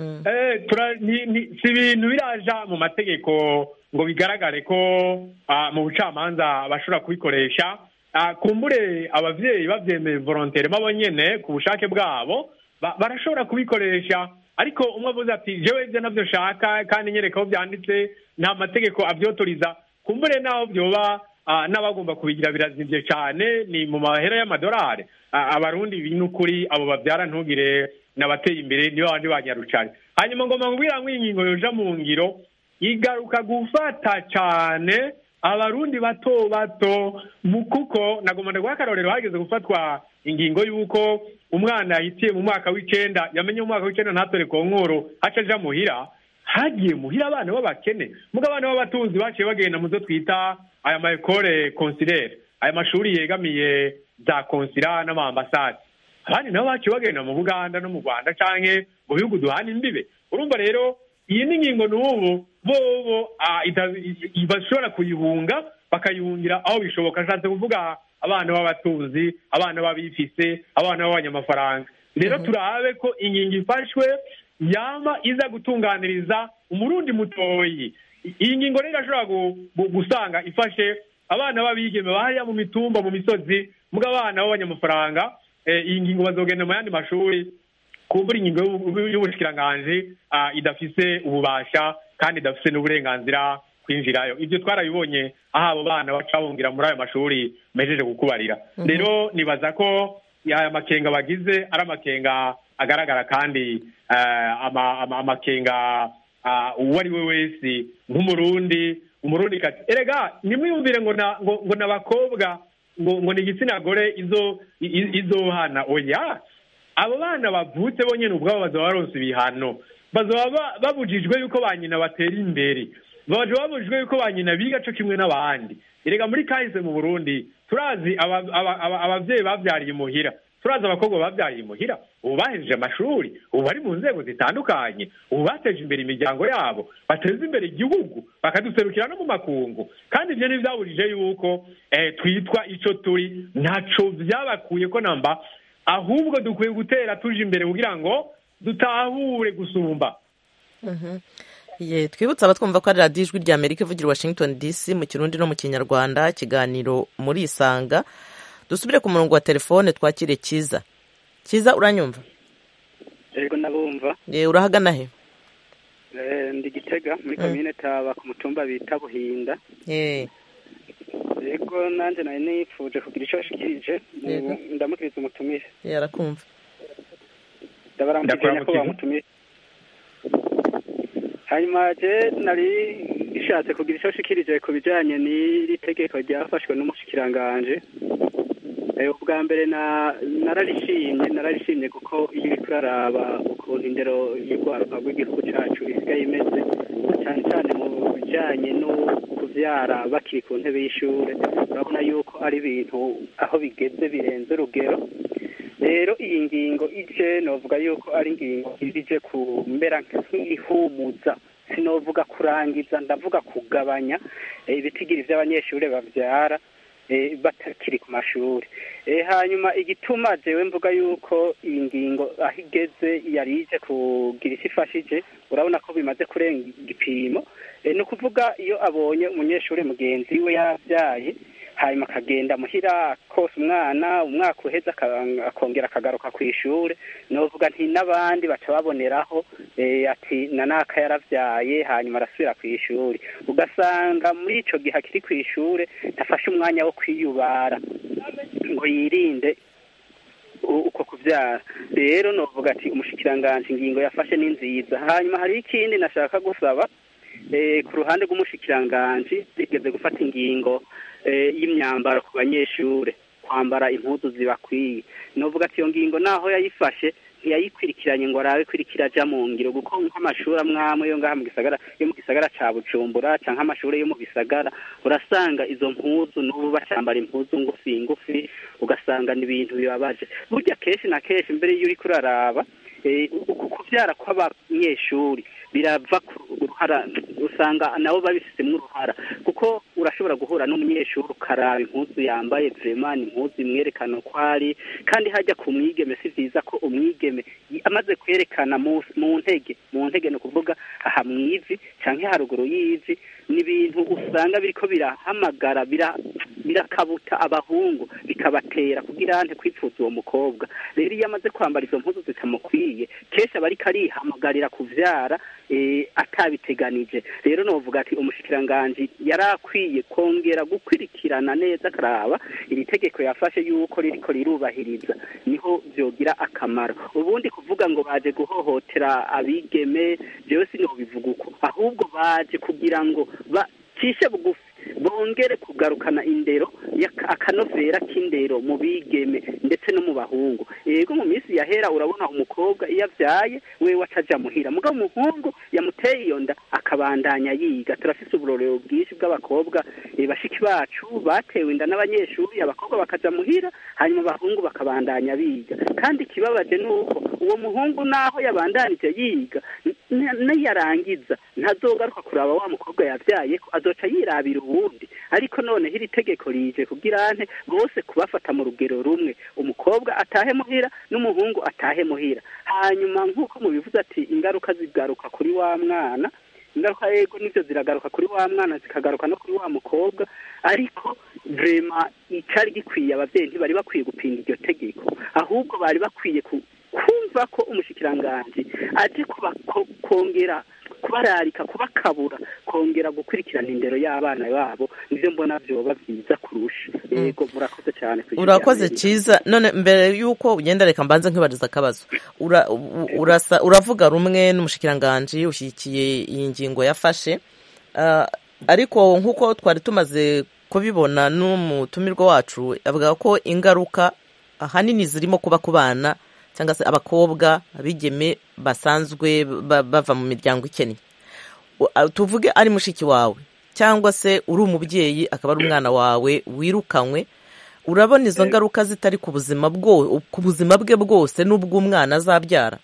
eh, tura- ni- ni- si ibintu biraja mu mategeko ngo bigaragare ko ah, mu bucamanza bashobora kubikoresha Ah, kumbure abavyeyi bavyemeye volontairement bo nyene ku bushake bwabo ba- barashobora kubikoresha ariko umwe avuze ati jewe ibyo navyo nshaka kandi nyereka aho byanditse nta mategeko avyotoriza kumbure naho vyoba ah, n'abagomba kubigira birazimvye cane ni mu mahera y'amadolari Ah, abarundi ibi n'ukuri abo bavyara ntugire n'abateye imbere nibo bandi banyarucane hanyuma ngoma nkubwira ngo iyi ngingo yoja mu ngiro igaruka gufata cane abarundi bato bato mu kuko nagomba ndaguha akarorero hageze gufatwa ingingo y'uko umwana yahitiye mu mwaka w'icenda yamenye mu mwaka w'icenda ntatore ku nkuru haca aja muhira hagiye muhira abana b'abakene mugo abana b'abatunzi baciye bagenda mu zo twita aya ma ekole consilaire aya mashuri yegamiye za konsila n'amaambasade abandi nabo baciye bagenda mu buganda no mu rwanda canke mu bihugu duhana imbibe urumva rero iyi ni ingingo n'ubu bobo ah, ita- i- i- bashobora kuyihunga bakayihungira aho bishoboka nshatse kuvuga abana b'abatunzi abana b'abifise abana b'abanyamafaranga rero turabe ko ingingo ifashwe yama iza gutunganiriza umurundi mutoyi I- iyi ngingo rero irashobora gu- gu- gusanga ifashe abana b'abigeme bahariya mu mitumba mu misozi muga abana b'abanyamafaranga eh, iyi ngingo bazogenda mu yandi mashuri kumbura ingingo y'ubu- y'ubushikiranganji ah, idafise ububasha kandi idafise n'uburenganzira kwinjirayo ibyo twarabibonye aho abo bana baca bungira muri ayo mashuri mejeje kukubarira Mhm. rero nibaza ko aya makenga bagize ari amakenga agaragara kandi eh, ama- ama- amakenga ah, uwo ari we wese nk'umurundi umurundi kati erega nimwiyumvire ngo na- ngo ngo n'abakobwa ngo ngo ni igitsina gore izo i- i- izohana oya abo bana bavutse bonyine ubwabo bazaba baronse ibihano bazaba ba- babujijwe yuko ba nyina batera imbere baje babujijwe yuko ba nyina biga co kimwe n'abandi erega muri kahise mu burundi turazi aba- aba- aba- abavyeyi bavyariye imuhira turazi abakobwa babyaye imuhira ubu bahejeje amashuri ubu bari mu nzego zitandukanye ubu bateje imbere imiryango yabo bateza imbere igihugu bakaduserukira no mu makungu kandi ibyo ntibyaburije yuko twitwa icyo turi ntaco byabakuye ko namba ahubwo dukwiye gutera tuje imbere kugira ngo dutahure gusumba ye twibutse abatwumva ko ari radiyo ijwi rya amerika ivugira washington dc mu kirundi no mu kinyarwanda ikiganiro muri isanga dusubire ku murongo wa telefone twakire cyiza cyiza uranyumva yego ndabumva urahagana he ndi gitega muri komine taba ku mutumba bita buhinda yego nanjye nari nifuje kugira icyo ashikirije ndamukiriza umutumire yarakumva ndabaramukije nyakubahwa mutumire hanyuma je nari ishatse kugira icyo ashikirije ku bijyanye n'iri tegeko ryafashwe n'umushikiranganje ubwa mbere nararishimye nararishimye kuko iyo uri kuraraba ukuntu indero y'urwaruka rw'igihugu cyacu isigaye imeze cyane cyane mu bijyanye no kubyara bakiri ku ntebe y'ishuri urabona yuko ari ibintu aho bigeze birenze urugero rero iyi ngingo ije novuga yuko ari ingingo ije kumera nk'ihumuza sinovuga kurangiza ndavuga kugabanya ibitigiri by'abanyeshuri babyara batakiri ku mashuri hanyuma igituma jewe mvuga yuko iyi ngingo aho igeze yari ije kugira icyo ifashije urabona ko bimaze kurenga igipimo ni ukuvuga iyo abonye umunyeshuri mugenzi we yabyaye hanyuma akagenda muhira kose umwana umwaka uheze akongera akagaruka ku ishuri novuga nti n'abandi baca baboneraho ati na naka yaravyaye hanyuma arasubira ku ishuri ugasanga muri ico gihe akiri ku ishuri ntafashe umwanya wo kwiyubara ngo yirinde uko kuvyara rero novuga ati umushikiranganji ingingo yafashe ni nziza hanyuma hari ikindi nashaka gusaba ku ruhande rw'umushikiranganji rigeze gufata ingingo y'imyambaro ku banyeshure kwambara impuzu zibakwiye novuga ati iyo ngingo naho yayifashe ntiyayikurikiranye ngo arabe kurikira aja mu ngiro kuko nk'amashuri amwe amwe yo ngaha mu gisagara yo mu gisagara ca bujumbura canke amashuri yo mu bisagara urasanga izo mpuzu n'ubu bacambara impuzu ngufi ngufi ugasanga ni ibintu bibabaje burya kenshi na kenshi mbere iyo uriko uraraba uku kuvyara kw'abanyeshuri birava ku ruhara usanga nabo babifitemo uruhara kuko urashobora guhura n'umunyeshuri ukaraba impuzu yambaye vrema ni impuzu imwerekana uko ari kandi hajya ku mwigeme si vyiza ko umwigeme amaze kwerekana mu ntege mu ntege ni ukuvuga aha mw'ivi canke haruguru y'ivi ni ibintu usanga biriko birahamagara birakabuta abahungu bikabatera kugira ante kwipfuza uwo mukobwa rero iyo amaze kwambara izo mpuzu zitamukwiye kenshi aba ariko arihamagarira kuvyara atabiteganije rero novuga ati umushikiranganji yari akwiye kongera gukurikirana neza akaraba iri tegeko yafashe yuko ririko rirubahiriza niho vyogira akamaro ubundi kuvuga ngo baje guhohotera abigeme jewe sinobivuga uko ahubwo baje kugira ngo bacishe bugufi bongere kugarukana indero akanovera k'indero mu bigeme ndetse no mu bahungu yego mu minsi yahera urabona umukobwa iyo avyaye wewe ataja muhira mugabo umuhungu yamuteye iyo nda akabandanya yiga turafise uburorero bwinshi bw'abakobwa bashiki bacu batewe inda n'abanyeshuri abakobwa bakaja muhira hanyuma abahungu bakabandanya biga kandi ikibabaje ni uko uwo muhungu naho yabandanije yiga niyarangiza ntazogaruka kuraba wa mukobwa yavyaye ko azoca yirabira uwundi ariko noneho iri tegeko rije kugira ante bose kubafata mu rugero rumwe umukobwa atahe muhira n'umuhungu atahe muhira hanyuma nk'uko mubivuze ati ingaruka zigaruka kuri wa mwana ingaruka yego nivyo ziragaruka kuri wa mwana zikagaruka no kuri wa mukobwa ariko vrema icari gikwiye abavyeyi ntibari bakwiye gupinga iryo tegeko ahubwo bari bakwiye kumva ko umushikiranganji aje kongera kubararika kubakabura kongera gukurikirana indero y'abana babo nivyo mbona vyoba vyiza kurusha yego murakoze cyane urakoze cyiza none mbere y'uko ugenda reka mbanze nkibariza akabazo uravuga rumwe n'umushikiranganji ushyigikiye iyi ngingo yafashe ariko nk'uko twari tumaze kubibona n'umutumirwa wacu avuga ko ingaruka ahanini zirimo kuba ku bana cyangwa se abakobwa abigeme basanzwe bava mu miryango ikennye tuvuge ari mushiki wawe cyangwa se uri umubyeyi akaba ari umwana wawe wirukanywe urabona izo ngaruka zitari ku buzima bwo ku buzima bwe bwose n'ubw'umwana azabyara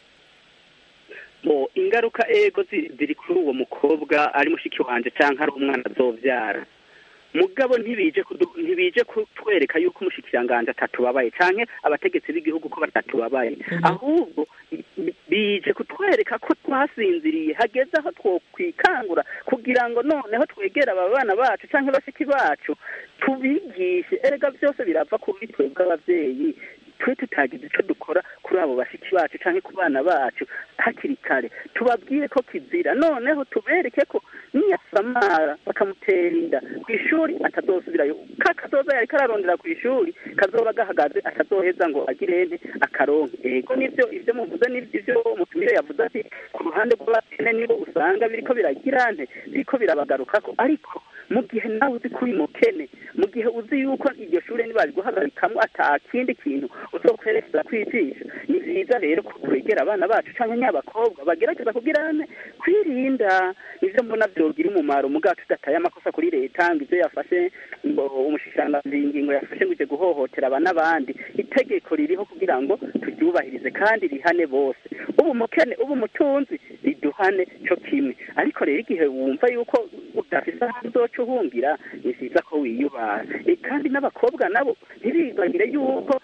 bo ingaruka ego zi- ziri kuri uwo mukobwa ari mushiki wanje cyangwa ari umwana azobyara mugabo ntibije kudu- ntibije kutwereka yuko umushikiranganje atatubabaye canke abategetsi b'igihugu ko batatubabaye ahubwo bi- bije kutwereka ko twasinziriye hageze aho twokwikangura kugira ngo noneho twegere aba bana bacu canke bashiki bacu tubigishe erega byose birava kuri twebwe abavyeyi twe tutagize icyo dukora kuri abo bashiki bacu cyangwa ku bana bacu hakiri kare tubabwire ko kizira noneho tubereke ko niyasamara bakamutera inda ku ishuri atazosubirayo ka kazoza yari kararondera ku ishuri kazoba gahagaze atazoheza ngo agire ente akaronke ego nivyo ivyo muvuze nivyo mutumire yavuze ati ku ruhande rw'abakene nibo usanga biriko biragira nte biriko birabagarukako ariko mu gihe nawe uzi kuri mukene mu gihe uzi yuko iryo shuri nibariguhagarikamo ata kindi kintu uzokwerekeza kwijisha ni vyiza rero ko twegera abana bacu canke nyabakobwa bagerageza kugira ne kwirinda nivyo mbona vyogira umumaro mugabo tudataye amakosa kuri leta ngo ivyo yafashe ngo umushikiranganji ingingo yafashe ngo ije guhohotera aba n'abandi itegeko ririho kugira ngo turyubahirize kandi rihane bose ubu umukene ubu umutunzi riduhane co kimwe ariko rero igihe wumva yuko udafise aho uzoca uhungira ni vyiza ko wiyubara E, kandi n'abakobwa nabo ntibibagire yuko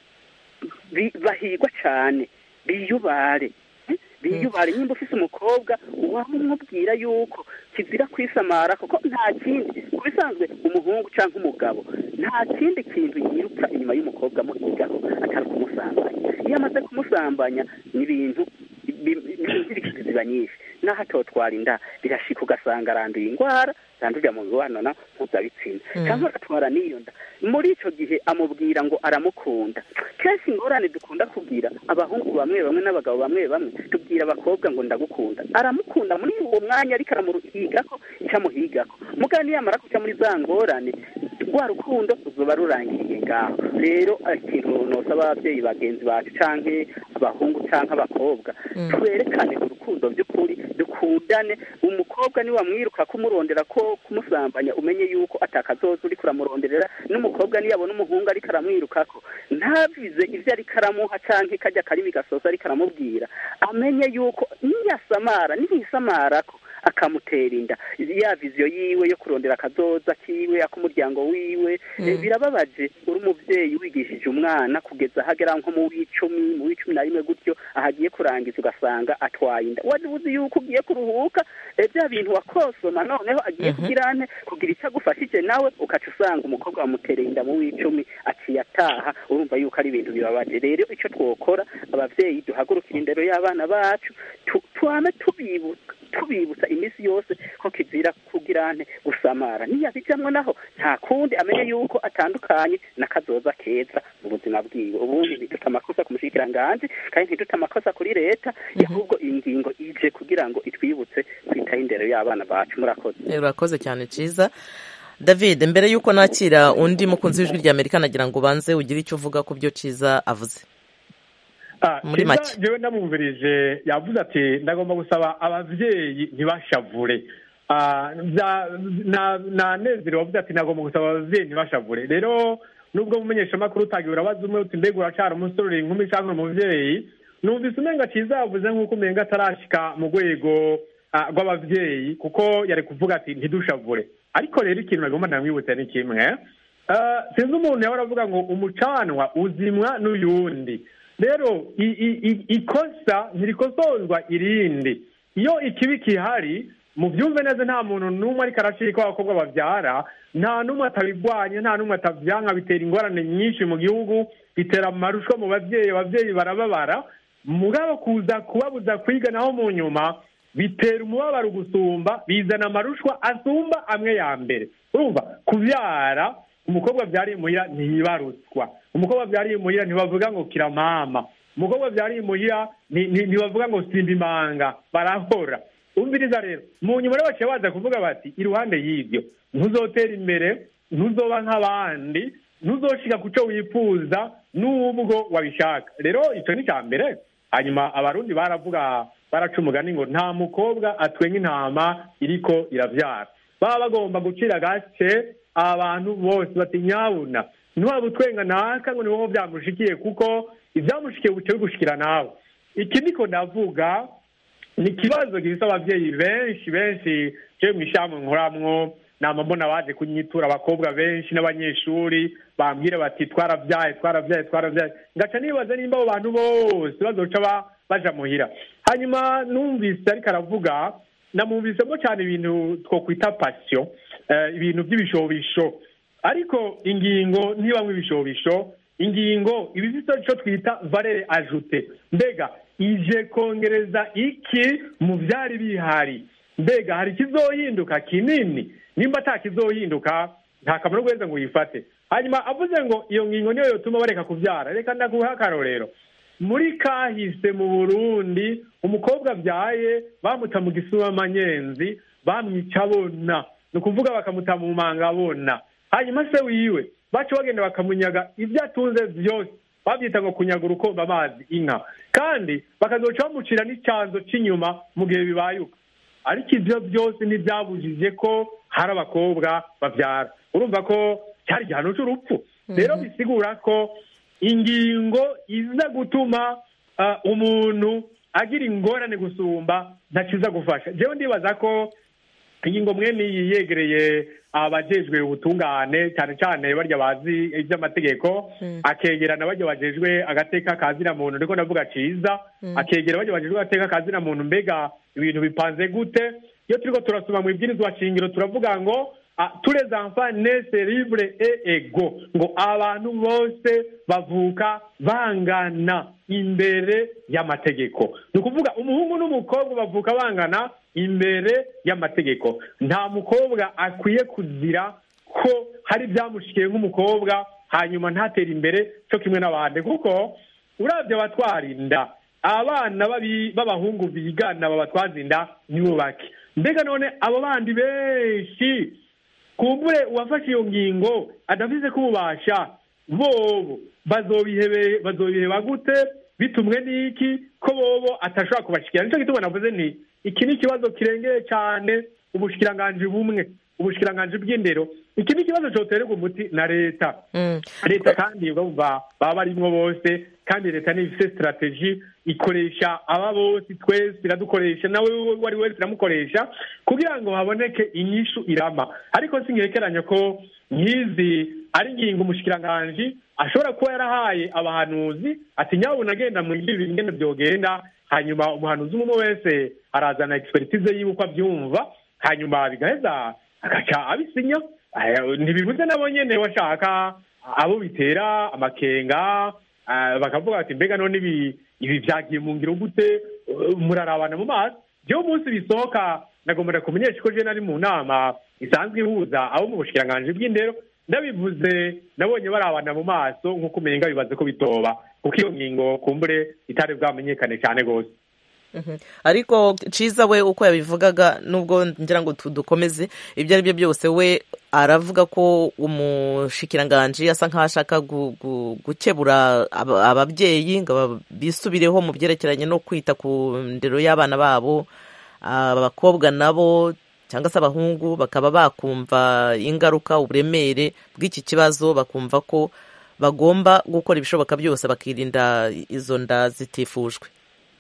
bi- bahigwa cane biyubare Eh, biyubare nimba ufise umukobwa wamumubwira yuko kizira kwisamara kuko nta kindi ku bisanzwe umuhungu canke umugabo nta kindi kintu yiruka inyuma y'umukobwa muhigaho atari kumusambanya iyo amaze kumusambanya ni ibintu inzirikizi ziba nyinshi naho atotwara inda birashika ugasanga aranduye indwara zandurira mu mibonano mpuzabitsina Mm. cyangwa agatwara n'iyo nda muri ico gihe amubwira ngo aramukunda kenshi ingorane dukunda kubwira abahungu bamwe bamwe n'abagabo bamwe bamwe tubwira abakobwa ngo ndagukunda aramukunda muri uwo mwanya ariko aramuhigako icamuhigako mugabo niyamara kuca muri za ngorane rwa rukundo ruzoba rurangiriye ngaho rero ikintu nosaba ababyeyi bagenzi bacu canke abahungu canke abakobwa twerekane urukundo by'ukuri dukundane umukobwa niwamwiruka kumurondera ko kumusambanya umenye yuko atakazoza uriko uramuronderera n'umukobwa niyabona umuhungu ariko aramwirukako ntavize ivyo ariko aramuha canke kajya karimi gasoza ariko aramubwira amenye yuko niyasamara niyisamarako akamutera inda ya viziyo yiwe yo kurondera akazoza kiwe ak'umuryango wiwe Mm. Eh, birababaje uri umuvyeyi wigishije umwana kugeza ahagera nko mu w'icumi mu w'icumi na rimwe gutyo ahagiye kurangiza ugasanga atwaye inda wari uzi yuko ugiye kuruhuka eh, bya bintu wakosoma noneho agiye kugira ane kugira icyo agufashije nawe ukaca usanga umukobwa wamutereye inda mu w'icumi aciye ataha urumva yuko ari ibintu bibabaje rero icyo twokora abavyeyi duhagurukira indero y'abana bacu tu- twame tubibuka tubibutsa iminsi yose ko kizira kugira ane gusamara niyabijamwo naho nta kundi amenye yuko atandukanye n'akazoza keza mu buzima bwiwe ubundi ntidute amakosa ku mushikiranganji kandi ntidute amakosa kuri leta ahubwo iyi ngingo ije kugira ngo itwibutse kwitaho indero y'abana bacu murakoze Eh, urakoze cyane cyiza david mbere y'uko nakira undi mukunzi w'ijwi rya amerika nagira ngo ubanze ugire icyo uvuga ku byo cyiza avuze Ah, Muri Kiza make. jewe ndamwumvirije yavuze ati ndagomba gusaba abavyeyi ntibashavure Ah, bya- na- nanezerewe wavuze ati ndagomba gusaba abavyeyi ntibashavure rero nubwo mumenyeshamakuru utagiye urabaza umwe uti mbega uracara umusore uri inkumi cyangwa uri umuvyeyi numvise umenga ciza yavuze nk'uko umenga atarashika mu rwego ah, rw'abavyeyi kuko yari kuvuga ati ntidushavure ariko rero ikintu nagomba ndamwibutsa ni kimwe Ah, sinzi umuntu yahora avuga ngo umucanwa uzimwa n'uyundi rero i- i- i- ikosa ntirikosozwa irindi iyo ikibi kihari mu byumve neza nta muntu n'umwe ariko aracika abakobwa babyara nta n'umwe atabirwanya nta n'umwe atabyanka bitera ingorane nyinshi mu gihugu bitera amarushwa mu babyeyi ababyeyi barababara mugabo kuza kubabuza kwiga naho mu nyuma bitera umubabaro gusumba bizana amarushwa asumba amwe ya mbere urumva kubyara umukobwa byariye imuhira ntiyibarutswa umukobwa byariye imuhira ntibavuga ngo kiramama umukobwa byariye imuhira ni- ni- ntibavuga ngo simba imanga barahora umviriza rero mu nyuma rero baciye baza kuvuga bati iruhande y'ibyo ntuzotera imbere ntuzoba nk'abandi ntuzoshika ku cyo wifuza n'ubwo wabishaka rero icyo ni icya mbere hanyuma abarundi baravuga baraca umugani ngo nta mukobwa atwenga intama iriko irabyara baba bagomba gucira agace abantu bose bati nyabuna ntiwaba utwenga naka ngo ni wowe byamushikiye kuko ibyamushikiye buce bigushikira nawe iki niko ndavuga ni ikibazo gifite ababyeyi benshi benshi cyo mu ishyamba nkoramwo nama mbona baje kunyitura abakobwa benshi n'abanyeshuri bambwira bati twarabyaye twarabyaye twarabyaye ngaca nibaza nimba abo bantu bose bazoca ba- baja muhira hanyuma numvise ariko aravuga namwumvisemo cyane ibintu twokwita pasiyo eh, ibintu by'ibishobisho ariko ingingo ntibamwe ibishobisho ingingo iba ifite icyo twita valere ajute mbega ije kongereza iki mu byari bihari mbega hari ikizohinduka kinini nimba ata kizohinduka nta kamaro guheza ngo uyifate hanyuma avuze ngo iyo ngingo niyo yotuma bareka kubyara reka ndaguha akarorero muri kahise mu burundi umukobwa abyaye bamuta mu gisubamanyenzi bamwica abona ni ukuvuga bakamuta mu manga abona hanyuma se wiwe baca bagenda bakamunyaga ibyo atunze byose babyita ngo kunyaga urukombe amazi inka kandi bakazoca bamucira n'icyanzo cy'inyuma mu gihe bibayuka ariko ibyo byose ntibyabujije ko hari abakobwa babyara urumva ko cyari igihano cy'urupfu rero bisigura ko ingingo iza gutuma ah, umuntu agira ingorane gusumba ntakiza gufasha jewe ndibaza ko ingingo mwene iyi yegereye abajejwe ubutungane cyane cyane barya bazi iby'amategeko akegerana barya bajejwe agateka kazina muntu niko ndavuga ciza Mm. akegera barya bajejwe agateka kazina muntu mbega ibintu bipanze gute iyo turiko turasoma mu ibwirizwa shingiro turavuga ngo ah, tous les enfants naissent libres et égaux ngo abantu bose bavuka bangana imbere y'amategeko ni ukuvuga umuhungu n'umukobwa bavuka bangana imbere y'amategeko nta mukobwa akwiye kuzira ko hari ibyamushikiye nk'umukobwa hanyuma ntatere imbere cyo kimwe n'abandi kuko urabye abatwara inda abana babi- b'abahungu bigana babatwaza inda nibo bake mbega none abo bandi benshi kumbure uwafashe iyo ngingo adafise kububasha bobo bazobihebe bazobiheba gute bitumwe n'iki ko bobo atashobora kubashikira nicyo gituma navuze nti iki ni ikibazo kirengeye cyane ubushikiranganji bumwe ubushikiranganji bw'indero iki ni ikibazo cyoterwa umuti na leta leta kandi bumva baba barimwo bose kandi leta niyo ifite sitarateji ikoresha aba bose twese iradukoresha nawe uwo ari wese iramukoresha kugira ngo haboneke inyishu irama ariko singerekeranya ko nk'izi ari ingingo umushikiranganji ashobora kuba yarahaye abahanuzi ati nyabuna agenda mu ibi ingene byogenda hanyuma umuhanuzi umwe wese arazana expertise yiwe uko abyumva hanyuma bigaheza agaca abisinya Eh, ntibibuze nabo nyene bashaka abo bitera amakenga eh, bakavuga bati mbega none ibi ibi vyagiye mu ngiro gute Eh, murarabana mu maso jewe umunsi bisohoka nagomera kumenyesha ko je nari mu nama isanzwe ihuza abo mu bushikiranganji bw'indero ndabivuze nabonye barabana mu maso nk'uko umenga bibaze ko bitoba kuko iyo ngingo kumbure itari bwamenyekane cyane rwose Mhm. ariko ciza we uko yabivugaga nubwo ngira ngo tu- dukomeze ibyo ari byo byose we aravuga ko umushikiranganji asa nk'aho ashaka gu- gu- gukebura aba- ababyeyi ngo aba- bisubireho mu byerekeranye no kwita ku ndero y'abana babo abakobwa nabo cyangwa se abahungu bakaba bakumva ingaruka uburemere bw'iki kibazo bakumva ko bagomba gukora ibishoboka byose bakirinda izo nda zitifujwe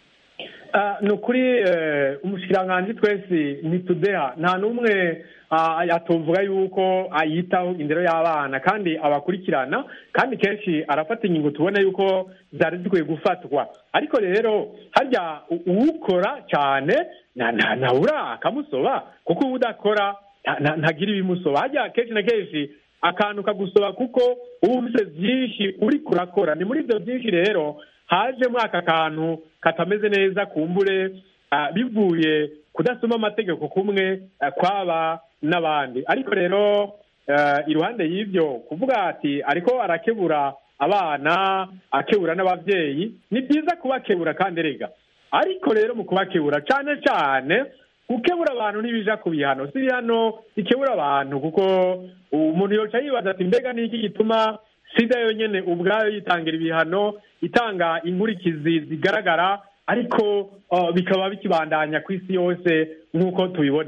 Ah, ni ukuri eh, umushikiranganji twese ntitudeha nta n'umwe ah, atuvuga yuko ayitaho indero y'abana kandi abakurikirana kandi kenshi arafata ingingo tubona yuko zari zikwiye gufatwa ariko rero harya u- uwukora cyane na- na- ntabura akamusoba kuko uwo udakora nta- nta- ntagira ibimusoba harya kenshi na kenshi akantu kagusoba kuko uba ufite byinshi uri kurakora ni muri ibyo byinshi rero hajemo aka kantu katameze neza kumbure ah, bivuye kudasoma amategeko kumwe ah, kwaba n'abandi ariko rero eh, iruhande y'ibyo kuvuga ati ariko arakebura abana akebura n'ababyeyi ni byiza kubakebura kandi rega ariko rero mu kubakebura cyane cyane gukebura abantu ntibija ku bihano si ibihano bikebura abantu kuko umuntu yoca yibaza ati mbega ni iki gituma sida yonyine ubwayo yitangira ibihano itanga inkurikizi zigaragara ariko uh, bikaba bikibandanya ku isi yose nk'uko tubibona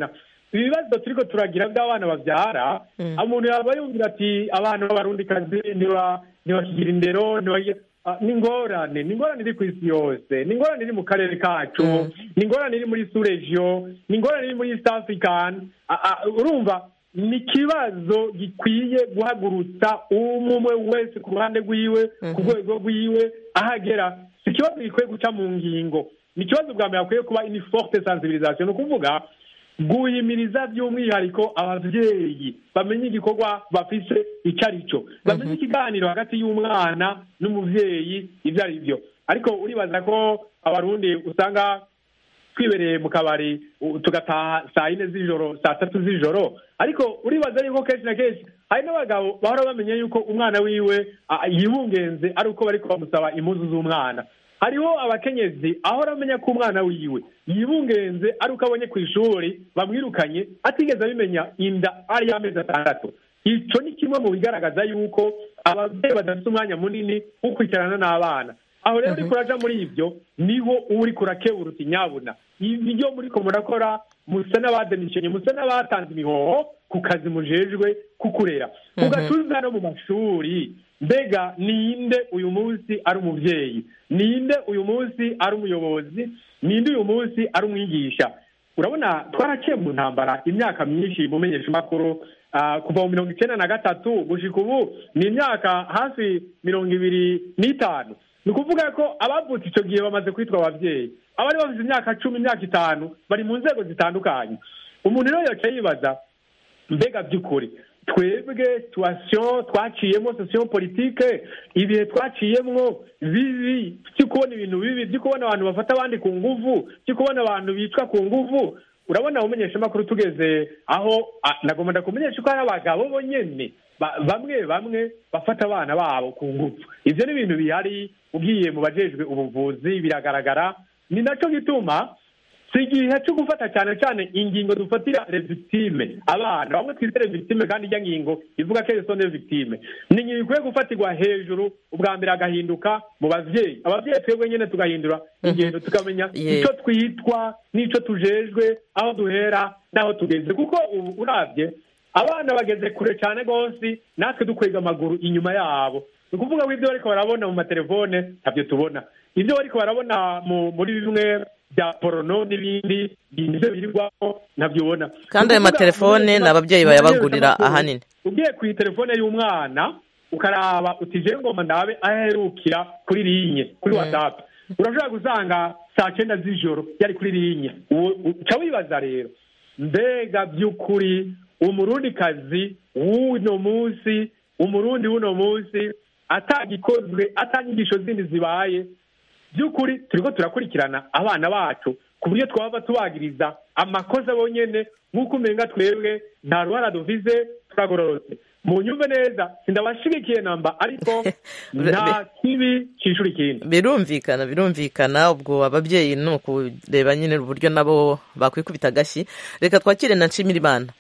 ibibazo turiko turagira by'abana babyara umuntu yaba yumvira ati abana b'abarundikazi ntiba- ntibakigira indero ntibagira Ah, ni ingorane ni ingorane iri ku isi yose ni ingorane iri mu karere kacu ni ingorane iri muri suregiyo ni ingorane iri muri east african Ah, ah, urumva ni ikibazo gikwiye guhagurutsa umwe wese ku ruhande rwiwe ku rwego rwiwe ahagera si ikibazo gikwiye guca mu ngingo ni ikibazo bwa mbere hakwiye kuba ini forte sensibilisation ni ukuvuga guhimiriza by'umwihariko ababyeyi bamenye igikorwa bafise icyo ari cyo bamenye ikiganiro hagati y'umwana n'umubyeyi ibyo ari byo ariko uribaza ko abarundi usanga twibereye mu kabari u- tugataha saa yine z'ijoro saa tatu z'ijoro ariko uribaza yuko kenshi na kenshi hari n'abagabo bahora bamenya yuko umwana wiwe ah, yibungenze ari uko bariko bamusaba impuzu z'umwana hariho abakenyezi ahora amenya ko umwana wiwe yibungenze ari uko abonye ku ishuri bamwirukanye atigeze abimenya inda ari y'amezi atandatu icyo ni kimwe mu bigaragaza yuko ababyeyi badafite umwanya munini wo kwicarana n'abana aho rero uriko uraja muri ibyo niho uba uriko urakebura uti nyabuna ibyo muriko murakora musa n'abademishenye musa n'abatanze imihoho ku kazi mujejwe kukurera ugatuza no mu mashuri mbega ninde uyu munsi ari umubyeyi ninde uyu munsi ari umuyobozi ninde uyu munsi ari umwigisha urabona twaraciye mu ntambara imyaka myinshi mu menyeshamakuru ah, kuva mu mirongo icyenda na gatatu gushika ubu ni imyaka hafi mirongo ibiri n'itanu ni ukuvuga ko abavutse icyo gihe bamaze kwitwa ababyeyi abari bafite imyaka cumi imyaka itanu bari mu nzego zitandukanye umuntu rero yaca yibaza mbega by'ukuri twebwe situwasiyo twaciyemo sosiyo politike ibihe twaciyemo bibi byo kubona ibintu bibi byo kubona abantu bafata abandi ku nguvu byo kubona abantu bicwa ku nguvu urabona umumenyeshamakuru tugeze aho ah, nagomba ndakumenyesha ko hari abagabo bonyene ba- bamwe bamwe bafata abana babo ku nguvu ivyo ni ibintu bihari ugiye mu bajejwe ubuvuzi biragaragara ni naco gituma si igihe cyo gufata cyane cyane ingingo dufatira revictime abana bamwe twita revictime kandi ijya ngingo ivuga ko erisone victime ni ingingo ikwiye gufatirwa hejuru ubwa mbere hagahinduka mu bavyeyi abavyeyi twebwe nyene tugahindura ingendo tukamenya Ye- icyo twitwa n'ico tujejwe aho duhera n'aho tugeze kuko ubu uravye abana bageze kure cyane rwose natwe dukwega amaguru inyuma yabo ni ukuvuga ko ibyo bariko barabona mu matelefone ntabyo tubona ibyo bariko barabona mu- muri bimwe bya porono n'ibindi nibyo birirwaho ntabyo ubona kandi ayo Ni ukuvuga matelefone umuntu ni ababyeyi wese bayabagurira amakuru. ahanini ugiye ku telefone y'umwana ukaraba uti je ngoma ndabe aherukira kuri linye kuri whatsapp urashobora gusanga saa cyenda z'ijoro yari kuri linye Uwo- uca wibaza rero mbega by'ukuri umurundikazi w'uno munsi umurundi w'uno munsi atagikozwe atanyigisho zindi zibaye by'ukuri turiko turakurikirana abana bacu ku buryo twaba tubagiriza amakosa bonyene nk'uko umenga twebwe nta ruhara duvize turagororotse mu nyumve neza sindabashigikiye namba ariko nta kibi cishura ikindi birumvikana birumvikana ubwo ababyeyi ni ukureba nyine uburyo nabo bakwikubita agashyi reka twakire na nshimirimana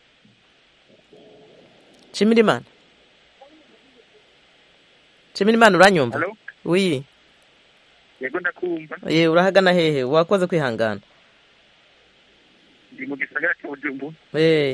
nshimirimana nshimirimana uranyumva Hello? wi yego ndakumva ye urahagana hehe wakoze kwihangana ndi mu gisagara cya bujumbu Eh,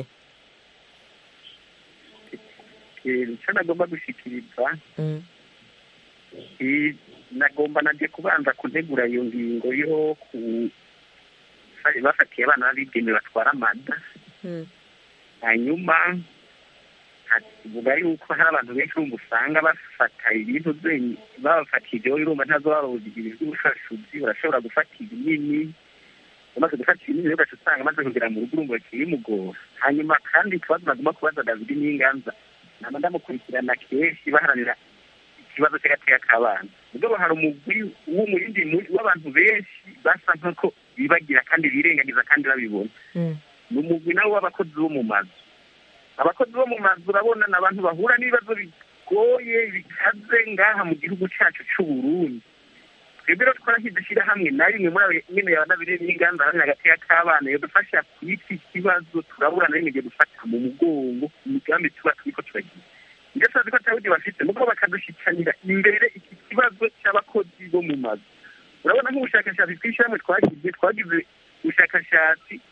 icyo nagomba gushikiriza mm, eh, nagomba najye kubanza kuntegura iyo ngingo yo ku bari bafatiye abana b'abigeme batwara amada mm, hanyuma vuga yuko hari abantu benshi urumva usanga bafata ibintu byenye babafatiye ibyo urumva ntazo barugira iby'ubufashuzi barashobora gufata ibinini umaze gufata ibinini rero ugaca usanga amaze kugera mu rugo urumva bimugora hanyuma kandi ikibazo nagomba kubaza david n'inganza nama ndamukurikirana kenshi baharanira ikibazo cy'agateka k'abana ubwo hari umugwi w'umurindi muri- w'abantu benshi basa nk'uko bibagira kandi birengagiza kandi babibona mm, ni umugwi nawo w'abakozi bo mu mazu abakozi bo mu mazu urabona ni abantu bahura n'ibibazo bigoye bikaze ngaha mu gihugu cyacu cy'u Burundi twebwe rero twarashyize ishyirahamwe na rimwe muri abo nyine yabanabire n'inganda hamwe hagati y'akabana yadufasha kuyita ikibazo turabura na rimwe igihe dufata mu mugongo imigambi tuba turiko turagira ibyo tuzi ko atawundi bafite nuko bakadushikanira imbere iki kibazo cy'abakozi bo mu mazu urabona nk'ubushakashatsi twishyirahamwe twagize twagize ubushakashatsi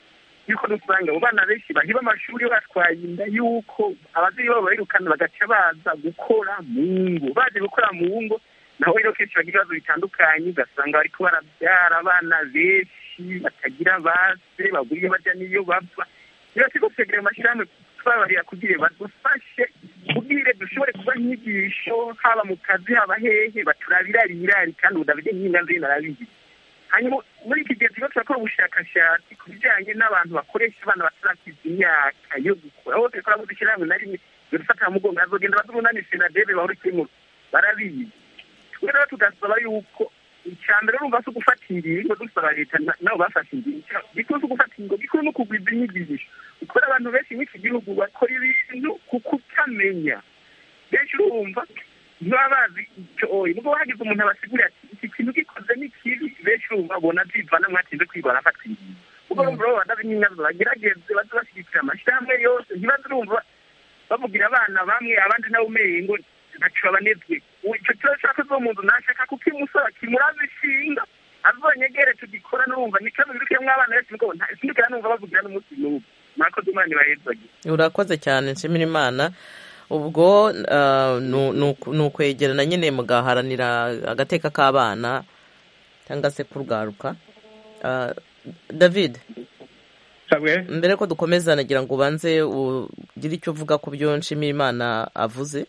yuko dusanga abo bana benshi bahiba amashuri batwaye inda yuko ababyeyi babo bayirukana bagaca baza gukora mu ngo baje gukora mu ngo naho rero kenshi bagira ibibazo bitandukanye ugasanga bariko barabyara abana benshi batagira base babura iyo bajya n'iyo bava rero siko twegera amashyirahamwe twabarira kugira badufashe kubwire dushobore kuba inyigisho haba mu kazi haba hehe baturabira rirari kandi udabide nk'inga nzi narabizi hanyuma muri iki gihe turimo turakora ubushakashatsi ku bijyanye n'abantu bakoresha abana batarakiza imyaka yo gukura aho turikora mu dushyirahamwe na rimwe dufata mu mugongo bazogenda bazurunani senadebe bahora ikimura barabizi twe rero tugasaba yuko icya mbere urumva si ugufata ingingo dusaba leta nabo bafashe ingingo gikuru si ugufata ingingo gikuru ni ukugwiza inyigisho ukora abantu benshi muri iki gihugu bakora ibintu kuko utamenya benshi urumva ntibaba bazi icyo oyi nubwo hagize umuntu abasigurira ati iki kintu gikoze ni kibi benshi urumva babona byivana mwatinze kwiga barafata ingingo ubwo urumva rero badabe n'inyazo bagerageze baze bashyigikira amashyirahamwe yose ntibaze urumva bavugira abana bamwe abandi nabo umengo ntaco babanezwe icyo kibazo cya zo mu nzu nashaka kuko imusaba kimuraza ishinga azonyegere tugikora n'urumva ni ikibazo birukiyemo abana benshi mugabo sindikira numva bavugira n'umunsi n'ubu murakoze imana ibahezage urakoze cyane nshimira imana ubwo ni ukwegerana nyine mugaharanira agateka k'abana cyangwa se kurwaruka david mbere ko dukomeza nagira ngo ubanze ugire icyo uvuga ku byo nshimiyimana avuze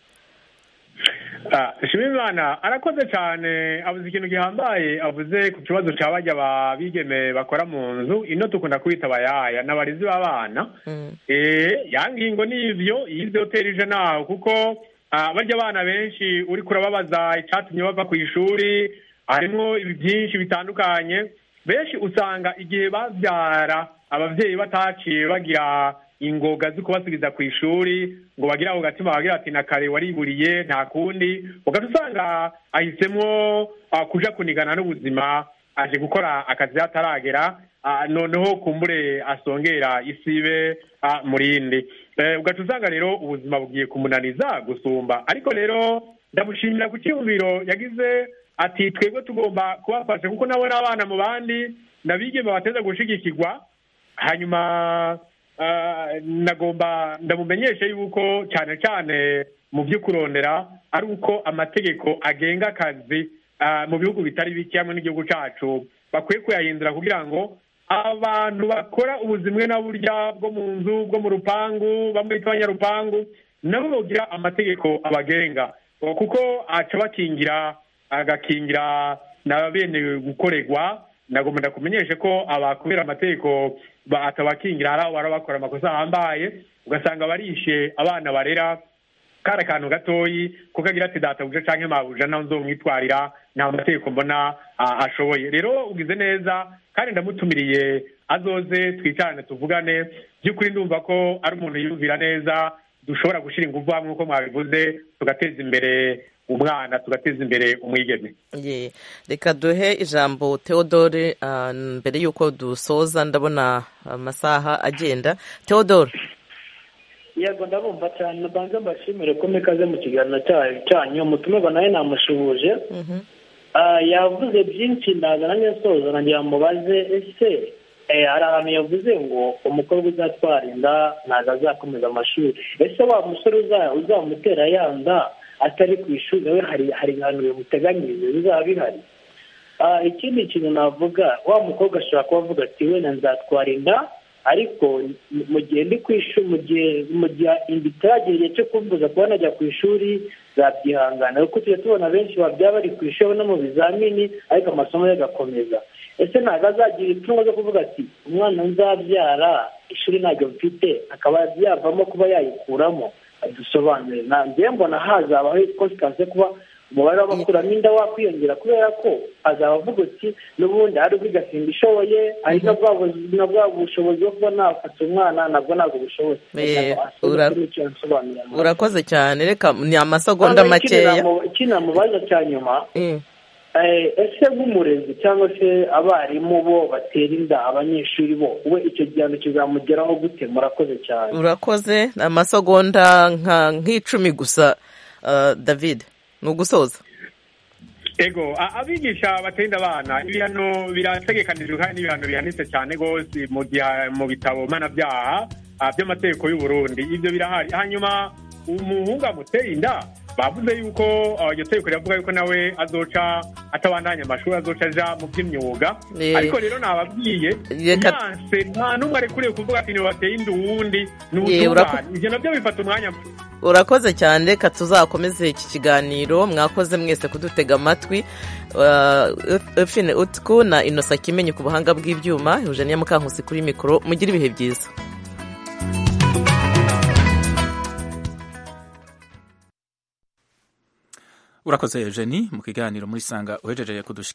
nshimiyimana arakoze cyane avuze ikintu gihambaye avuze ku kibazo cya bajya bigeme bakora mu nzu ino dukunda kwita abayaya ni abarezi b'abana ya ngingo ni ibyo yize hoteli ije nawe kuko barya abana benshi uri kurababaza icyatumye bava ku ishuri harimo byinshi bitandukanye benshi usanga igihe babyara ababyeyi bataciye bagira ingoga zo kubasubiza ku ishuri ngo bagire ako gatima bagira ati na kare wariburiye nta kundi ugahita usanga ahisemo kuja kunigana n'ubuzima aje gukora akazi hataragera noneho kumbure asongera isibe murindi ugahita usanga rero ubuzima bugiye kumunaniza gusumba ariko rero ndamushimira ku cyumviro yagize ati twebwe tugomba kubafasha kuko nabo n'abana mu bandi nabigeme bateza gushigikirwa hanyuma nagomba ndamumenyesha yuko cyane cyane mu byo kurondera ari uko amategeko agenga akazi mu bihugu bitari bike hamwe n'igihugu cyacu bakwiye kuyahindura kugira ngo abantu bakora ubuzimwe na burya bwo mu nzu bwo mu rupangu bamwe bita abanyarupangu nabo bagira amategeko abagenga kuko aca bakingira agakingira na bene gukorerwa nagomba ndakumenyeshe ko abakubera amategeko atabakingira hari aho bara bakora amakosa ahambaye ugasanga barishe abana barera kari akantu gatoyi kuko agira ati databuja canke mabuja naho nzomwitwarira nta mategeko mbona ashoboye rero ugize neza kandi ndamutumiriye azoze twicarane tuvugane by'ukuri ndumva ko ari umuntu yiyumvira neza dushobora gushyira ingufu hamwe nk'uko mwabivuze tugateza imbere umwana tugateza imbere umwigeme reka duhe ijambo theodore mbere y'uko dusoza ndabona amasaha agenda theodore yego ndabumva cyane mbanza mbashimire ko mikaze mu kiganiro cyanyu umutumirwa nawe namushuhuje yavuze byinshi ndaza nanjye nsoza nagira mubaze ese hari ahantu yavuze ngo umukobwa uzatwara inda ntabwo azakomeza amashuri ese wa musore uzamutera yanda atari ku ishuri nawe hari hari ahantu bimuteganyirize bizaba bihari ikindi kintu navuga wa mukobwa ashobora kuba avuga ati wenda nzatwara inda ariko mu gihe ndi ku ishuri mu gihe mu gihe inda itaragera igihe cyo kumbuza kuba najya ku ishuri zabyihangana kuko tujya tubona benshi babyaba bari ku ishuri no mu bizamini ariko amasomo ye agakomeza ese ntabwo azagira ipfunwe zo kuvuga ati umwana nzabyara ishuri ntabwo mfite akaba yavamo kuba yayikuramo dusobanure ntabwo mbona hazabaho konsitanse kuba umubare w'abakuramo inda wakwiyongera kubera ko azaba avuga uti n'ubundi hari ubwigasimba ishoboye hari na bwa bushobozi bwo kuba nafata umwana nabwo ntabwo bushoboye urakoze cyane reka ni amasegonda makeya ikindi namubaza cya nyuma ese nk'umurezi cyangwa se abarimu bo batera inda abanyeshuri bo we icyo gihano kizamugeraho gute murakoze cyane urakoze amasegonda nk'icumi gusa david ni ugusoza ego a- abigisha batenda abana ibihano birategekanijwe kandi n'ibihano bihanitse cyane rwose mu gihe mu bitabo mpanabyaha ah, by'amategeko y'u Burundi ibyo birahari hanyuma umuhungu amuteye inda bavuze yuko ah, iryo tegeko riravuga yuko nawe azoca atabandanya amashuri azoca aja mu by'imyuga Eh. ariko rero nababwiye Reka- yanse nta n'umwe arekuriye kuvuga ati nibateye inda uwundi ni Ye, urako- ubutungane ivyo navyo bifata umwanya urakoze cyane reka tuzakomeze iki kiganiro mwakoze mwese kudutega amatwi efine utku na inosa kimenyi ku buhanga bw'ibyuma eugenia mukankusi kuri mikoro mugire ibihe byiza urakoze eugenie mu kiganiro muri sanga uhejeje kudushikira